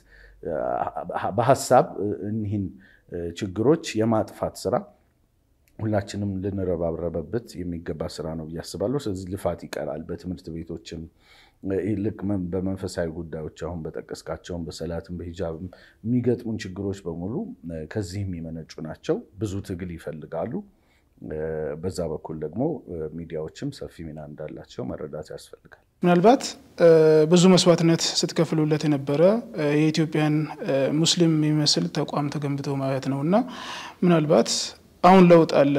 በሀሳብ እኒህን ችግሮች የማጥፋት ስራ ሁላችንም ልንረባረበበት የሚገባ ስራ ነው ብዬ አስባለሁ። ስለዚህ ልፋት ይቀራል። በትምህርት ቤቶችም ልክ በመንፈሳዊ ጉዳዮች አሁን በጠቀስካቸውም በሰላትም በሂጃብም የሚገጥሙን ችግሮች በሙሉ ከዚህ የሚመነጩ ናቸው። ብዙ ትግል ይፈልጋሉ። በዛ በኩል ደግሞ ሚዲያዎችም ሰፊ ሚና እንዳላቸው መረዳት ያስፈልጋል። ምናልባት ብዙ መስዋዕትነት ስትከፍሉለት የነበረ የኢትዮጵያን ሙስሊም የሚመስል ተቋም ተገንብቶ ማየት ነው እና ምናልባት አሁን ለውጥ አለ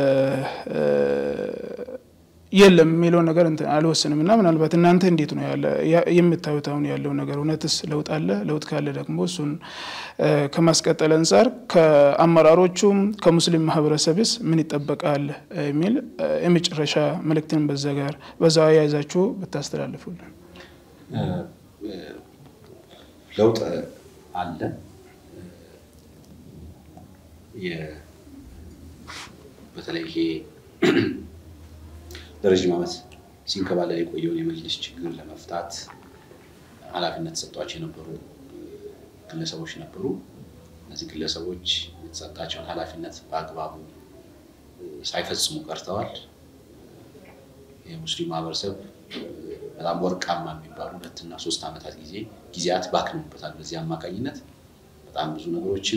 የለም የሚለውን ነገር አልወስንም እና ምናልባት እናንተ እንዴት ነው የምታዩት አሁን ያለው ነገር? እውነትስ ለውጥ አለ? ለውጥ ካለ ደግሞ እሱን ከማስቀጠል አንጻር ከአመራሮቹም ከሙስሊም ማህበረሰብስ ምን ይጠበቃል የሚል የመጨረሻ መልእክትን በዛ ጋር በዛ ያይዛችሁ ብታስተላልፉልን። ለውጥ አለ በተለይ ይሄ ለረዥም ዓመት ሲንከባለል የቆየውን የመጅሊስ ችግር ለመፍታት ኃላፊነት ተሰጧቸው የነበሩ ግለሰቦች ነበሩ። እነዚህ ግለሰቦች የተሰጣቸውን ኃላፊነት በአግባቡ ሳይፈጽሙ ቀርተዋል። የሙስሊም ማህበረሰብ በጣም ወርቃማ የሚባሉ ሁለትና ሶስት ዓመታት ጊዜ ጊዜያት ባክንበታል። በዚህ አማካኝነት በጣም ብዙ ነገሮችን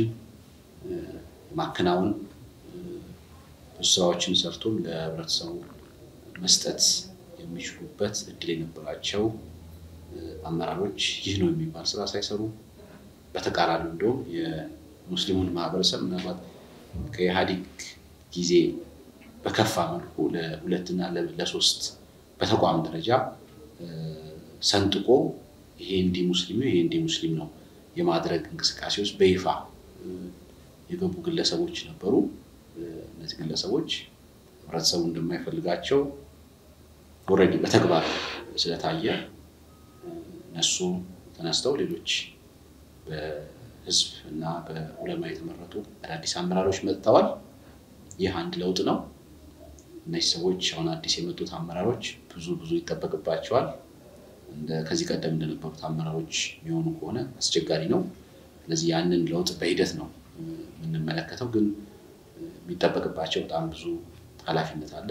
ማከናወን ብዙ ስራዎችን ሰርቶም ለህብረተሰቡ መስጠት የሚችሉበት እድል የነበራቸው አመራሮች ይህ ነው የሚባል ስራ ሳይሰሩ በተቃራኒ እንደውም የሙስሊሙን ማህበረሰብ ምናልባት ከኢህአዴግ ጊዜ በከፋ መልኩ ለሁለትና ለሶስት በተቋም ደረጃ ሰንጥቆ ይሄ እንዲህ ሙስሊም ነው፣ ይሄ እንዲህ ሙስሊም ነው የማድረግ እንቅስቃሴ ውስጥ በይፋ የገቡ ግለሰቦች ነበሩ። እነዚህ ግለሰቦች ህብረተሰቡ እንደማይፈልጋቸው ኦልሬዲ በተግባር ስለታየ እነሱ ተነስተው ሌሎች በህዝብ እና በዑለማ የተመረጡ አዳዲስ አመራሮች መጥተዋል። ይህ አንድ ለውጥ ነው። እነዚህ ሰዎች አሁን አዲስ የመጡት አመራሮች ብዙ ብዙ ይጠበቅባቸዋል። ከዚህ ቀደም እንደነበሩት አመራሮች የሚሆኑ ከሆነ አስቸጋሪ ነው። ስለዚህ ያንን ለውጥ በሂደት ነው የምንመለከተው። ግን የሚጠበቅባቸው በጣም ብዙ ኃላፊነት አለ።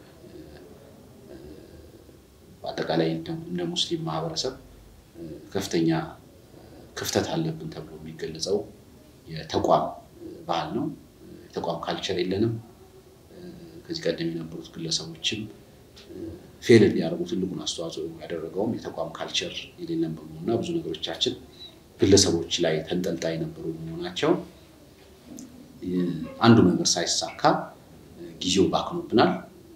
በአጠቃላይ እንደ ሙስሊም ማህበረሰብ ከፍተኛ ክፍተት አለብን ተብሎ የሚገለጸው የተቋም ባህል ነው። የተቋም ካልቸር የለንም። ከዚህ ቀደም የነበሩት ግለሰቦችም ፌል እንዲያደርጉ ትልቁን አስተዋጽኦ ያደረገውም የተቋም ካልቸር የሌለን በመሆኑና ብዙ ነገሮቻችን ግለሰቦች ላይ ተንጠልጣይ የነበሩ በመሆናቸው አንዱ ነገር ሳይሳካ ጊዜው ባክኖብናል።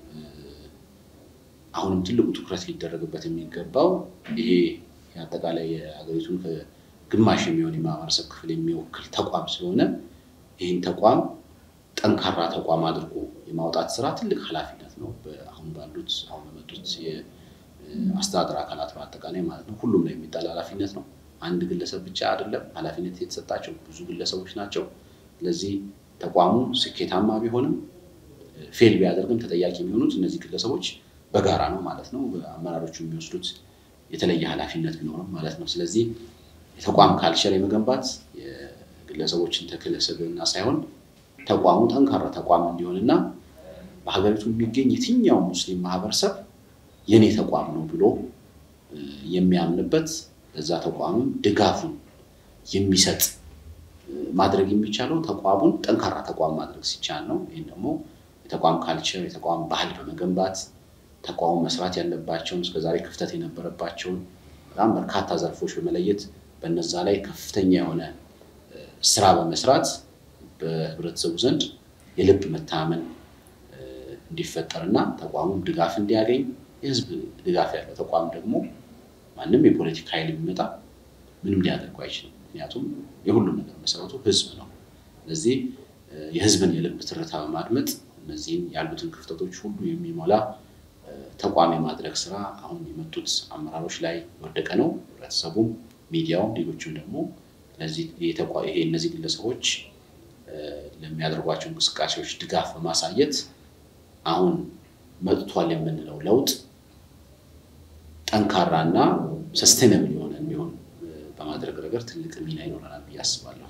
አሁንም ትልቁ ትኩረት ሊደረግበት የሚገባው ይሄ አጠቃላይ የሀገሪቱን ግማሽ የሚሆን የማህበረሰብ ክፍል የሚወክል ተቋም ስለሆነ ይህን ተቋም ጠንካራ ተቋም አድርጎ የማውጣት ስራ ትልቅ ኃላፊነት ነው። አሁን ባሉት አሁን በመጡት የአስተዳደር አካላት በአጠቃላይ ማለት ነው። ሁሉም ላይ የሚጣል ኃላፊነት ነው። አንድ ግለሰብ ብቻ አይደለም ኃላፊነት የተሰጣቸው ብዙ ግለሰቦች ናቸው። ስለዚህ ተቋሙ ስኬታማ ቢሆንም ፌል ቢያደርግም ተጠያቂ የሚሆኑት እነዚህ ግለሰቦች በጋራ ነው ማለት ነው። አመራሮቹ የሚወስዱት የተለየ ኃላፊነት ቢኖርም ማለት ነው። ስለዚህ የተቋም ካልቸር የመገንባት የግለሰቦችን ተክለ ስብዕና ሳይሆን ተቋሙ ጠንካራ ተቋም እንዲሆንና በሀገሪቱ የሚገኝ የትኛው ሙስሊም ማህበረሰብ የኔ ተቋም ነው ብሎ የሚያምንበት ለዛ ተቋምም ድጋፉን የሚሰጥ ማድረግ የሚቻለው ተቋሙን ጠንካራ ተቋም ማድረግ ሲቻል ነው። ይህም ደግሞ የተቋም ካልቸር የተቋም ባህል በመገንባት ተቋሙ መስራት ያለባቸውን እስከዛሬ ክፍተት የነበረባቸውን በጣም በርካታ ዘርፎች በመለየት በነዛ ላይ ከፍተኛ የሆነ ስራ በመስራት በህብረተሰቡ ዘንድ የልብ መታመን እንዲፈጠርና ተቋሙም ድጋፍ እንዲያገኝ የህዝብ ድጋፍ ያለው ተቋም ደግሞ ማንም የፖለቲካ ኃይል የሚመጣ ምንም ሊያደርጉ አይችልም። ምክንያቱም የሁሉም ነገር መሰረቱ ህዝብ ነው። ስለዚህ የህዝብን የልብ ትርታ በማድመጥ እነዚህን ያሉትን ክፍተቶች ሁሉ የሚሞላ ተቋም የማድረግ ስራ አሁን የመጡት አመራሮች ላይ የወደቀ ነው። ህብረተሰቡም፣ ሚዲያውም፣ ሌሎችም ደግሞ ይሄ እነዚህ ግለሰቦች ለሚያደርጓቸው እንቅስቃሴዎች ድጋፍ በማሳየት አሁን መጥቷል የምንለው ለውጥ ጠንካራና ሰስቴነብል የሆነ የሚሆን በማድረግ ረገድ ትልቅ ሚና ይኖረናል ብዬ አስባለሁ።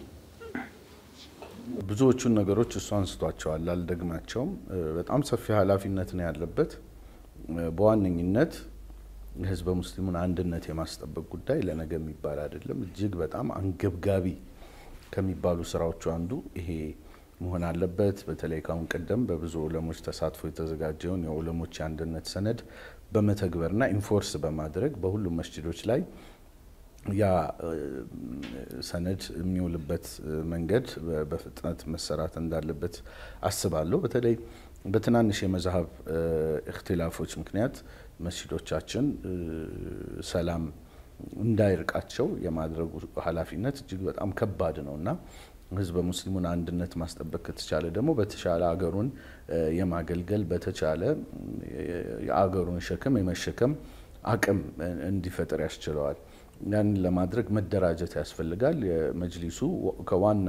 ብዙዎቹን ነገሮች እሱ አንስቷቸዋል፣ አልደግማቸውም። በጣም ሰፊ ኃላፊነት ነው ያለበት። በዋነኝነት የህዝበ ሙስሊሙን አንድነት የማስጠበቅ ጉዳይ ለነገ የሚባል አይደለም። እጅግ በጣም አንገብጋቢ ከሚባሉ ስራዎቹ አንዱ ይሄ መሆን አለበት። በተለይ ካሁን ቀደም በብዙ ዑለሞች ተሳትፎ የተዘጋጀውን የዑለሞች የአንድነት ሰነድ በመተግበርና ኢንፎርስ በማድረግ በሁሉም መስጅዶች ላይ ያ ሰነድ የሚውልበት መንገድ በፍጥነት መሰራት እንዳለበት አስባለሁ። በተለይ በትናንሽ የመዛሀብ እክትላፎች ምክንያት መስጂዶቻችን ሰላም እንዳይርቃቸው የማድረጉ ኃላፊነት እጅግ በጣም ከባድ ነው እና ህዝበ ሙስሊሙን አንድነት ማስጠበቅ ከተቻለ ደግሞ በተሻለ አገሩን የማገልገል በተቻለ የአገሩን ሸክም የመሸከም አቅም እንዲፈጥር ያስችለዋል። ያንን ለማድረግ መደራጀት ያስፈልጋል። የመጅሊሱ ከዋና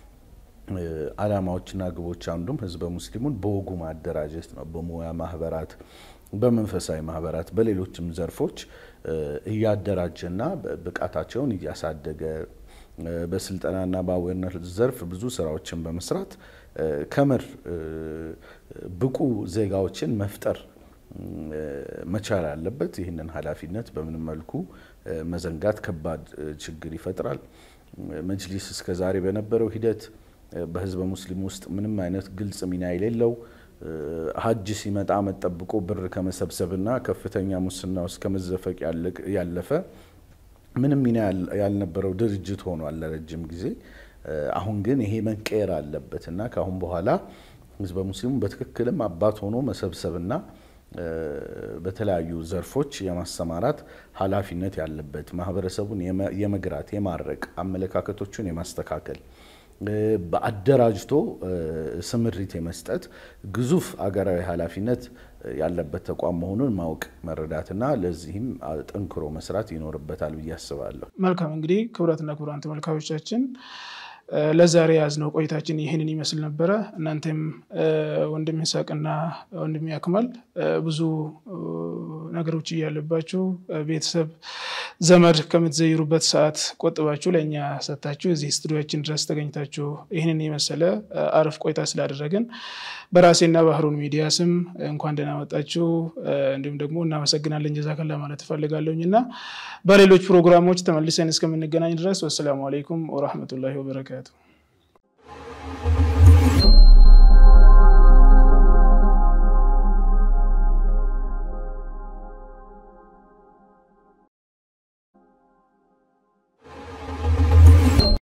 ዓላማዎችና ግቦች አንዱም ህዝበ ሙስሊሙን በወጉ ማደራጀት ነው። በሙያ ማህበራት፣ በመንፈሳዊ ማህበራት፣ በሌሎችም ዘርፎች እያደራጀና ብቃታቸውን እያሳደገ በስልጠናና በአዌርነት ዘርፍ ብዙ ስራዎችን በመስራት ከምር ብቁ ዜጋዎችን መፍጠር መቻል አለበት። ይህንን ኃላፊነት በምንም መልኩ መዘንጋት ከባድ ችግር ይፈጥራል። መጅሊስ እስከ ዛሬ በነበረው ሂደት በህዝበ ሙስሊም ውስጥ ምንም አይነት ግልጽ ሚና የሌለው ሀጅ ሲመጣ መጠብቆ ብር ከመሰብሰብና ከፍተኛ ሙስና ውስጥ ከመዘፈቅ ያለፈ ምንም ሚና ያልነበረው ድርጅት ሆኗል ለረጅም ጊዜ። አሁን ግን ይሄ መቀየር አለበት እና ከአሁን በኋላ ህዝበ ሙስሊሙ በትክክልም አባት ሆኖ መሰብሰብና በተለያዩ ዘርፎች የማሰማራት ኃላፊነት ያለበት ማህበረሰቡን የመግራት የማረቅ አመለካከቶቹን የማስተካከል በአደራጅቶ ስምሪት የመስጠት ግዙፍ አገራዊ ኃላፊነት ያለበት ተቋም መሆኑን ማወቅ መረዳትና ለዚህም ጠንክሮ መስራት ይኖርበታል ብዬ አስባለሁ። መልካም እንግዲህ ክቡራትና ክቡራን ተመልካቾቻችን ለዛሬ የያዝነው ቆይታችን ይህንን ይመስል ነበረ። እናንተም ወንድም ይስሐቅና ወንድም ያክማል ብዙ ነገሮች እያለባችሁ ቤተሰብ ዘመድ ከምትዘይሩበት ሰዓት ቆጥባችሁ ለእኛ ሰጥታችሁ እዚህ ስቱዲዮችን ድረስ ተገኝታችሁ ይህንን የመሰለ አሪፍ ቆይታ ስላደረግን በራሴና ባህሩን ሚዲያ ስም እንኳን ደህና መጣችሁ እንዲሁም ደግሞ እናመሰግናለን ጀዛከላ ማለት እፈልጋለሁኝ እና በሌሎች ፕሮግራሞች ተመልሰን እስከምንገናኝ ድረስ ወሰላሙ አለይኩም ወራህመቱላሂ ወበረካቱ።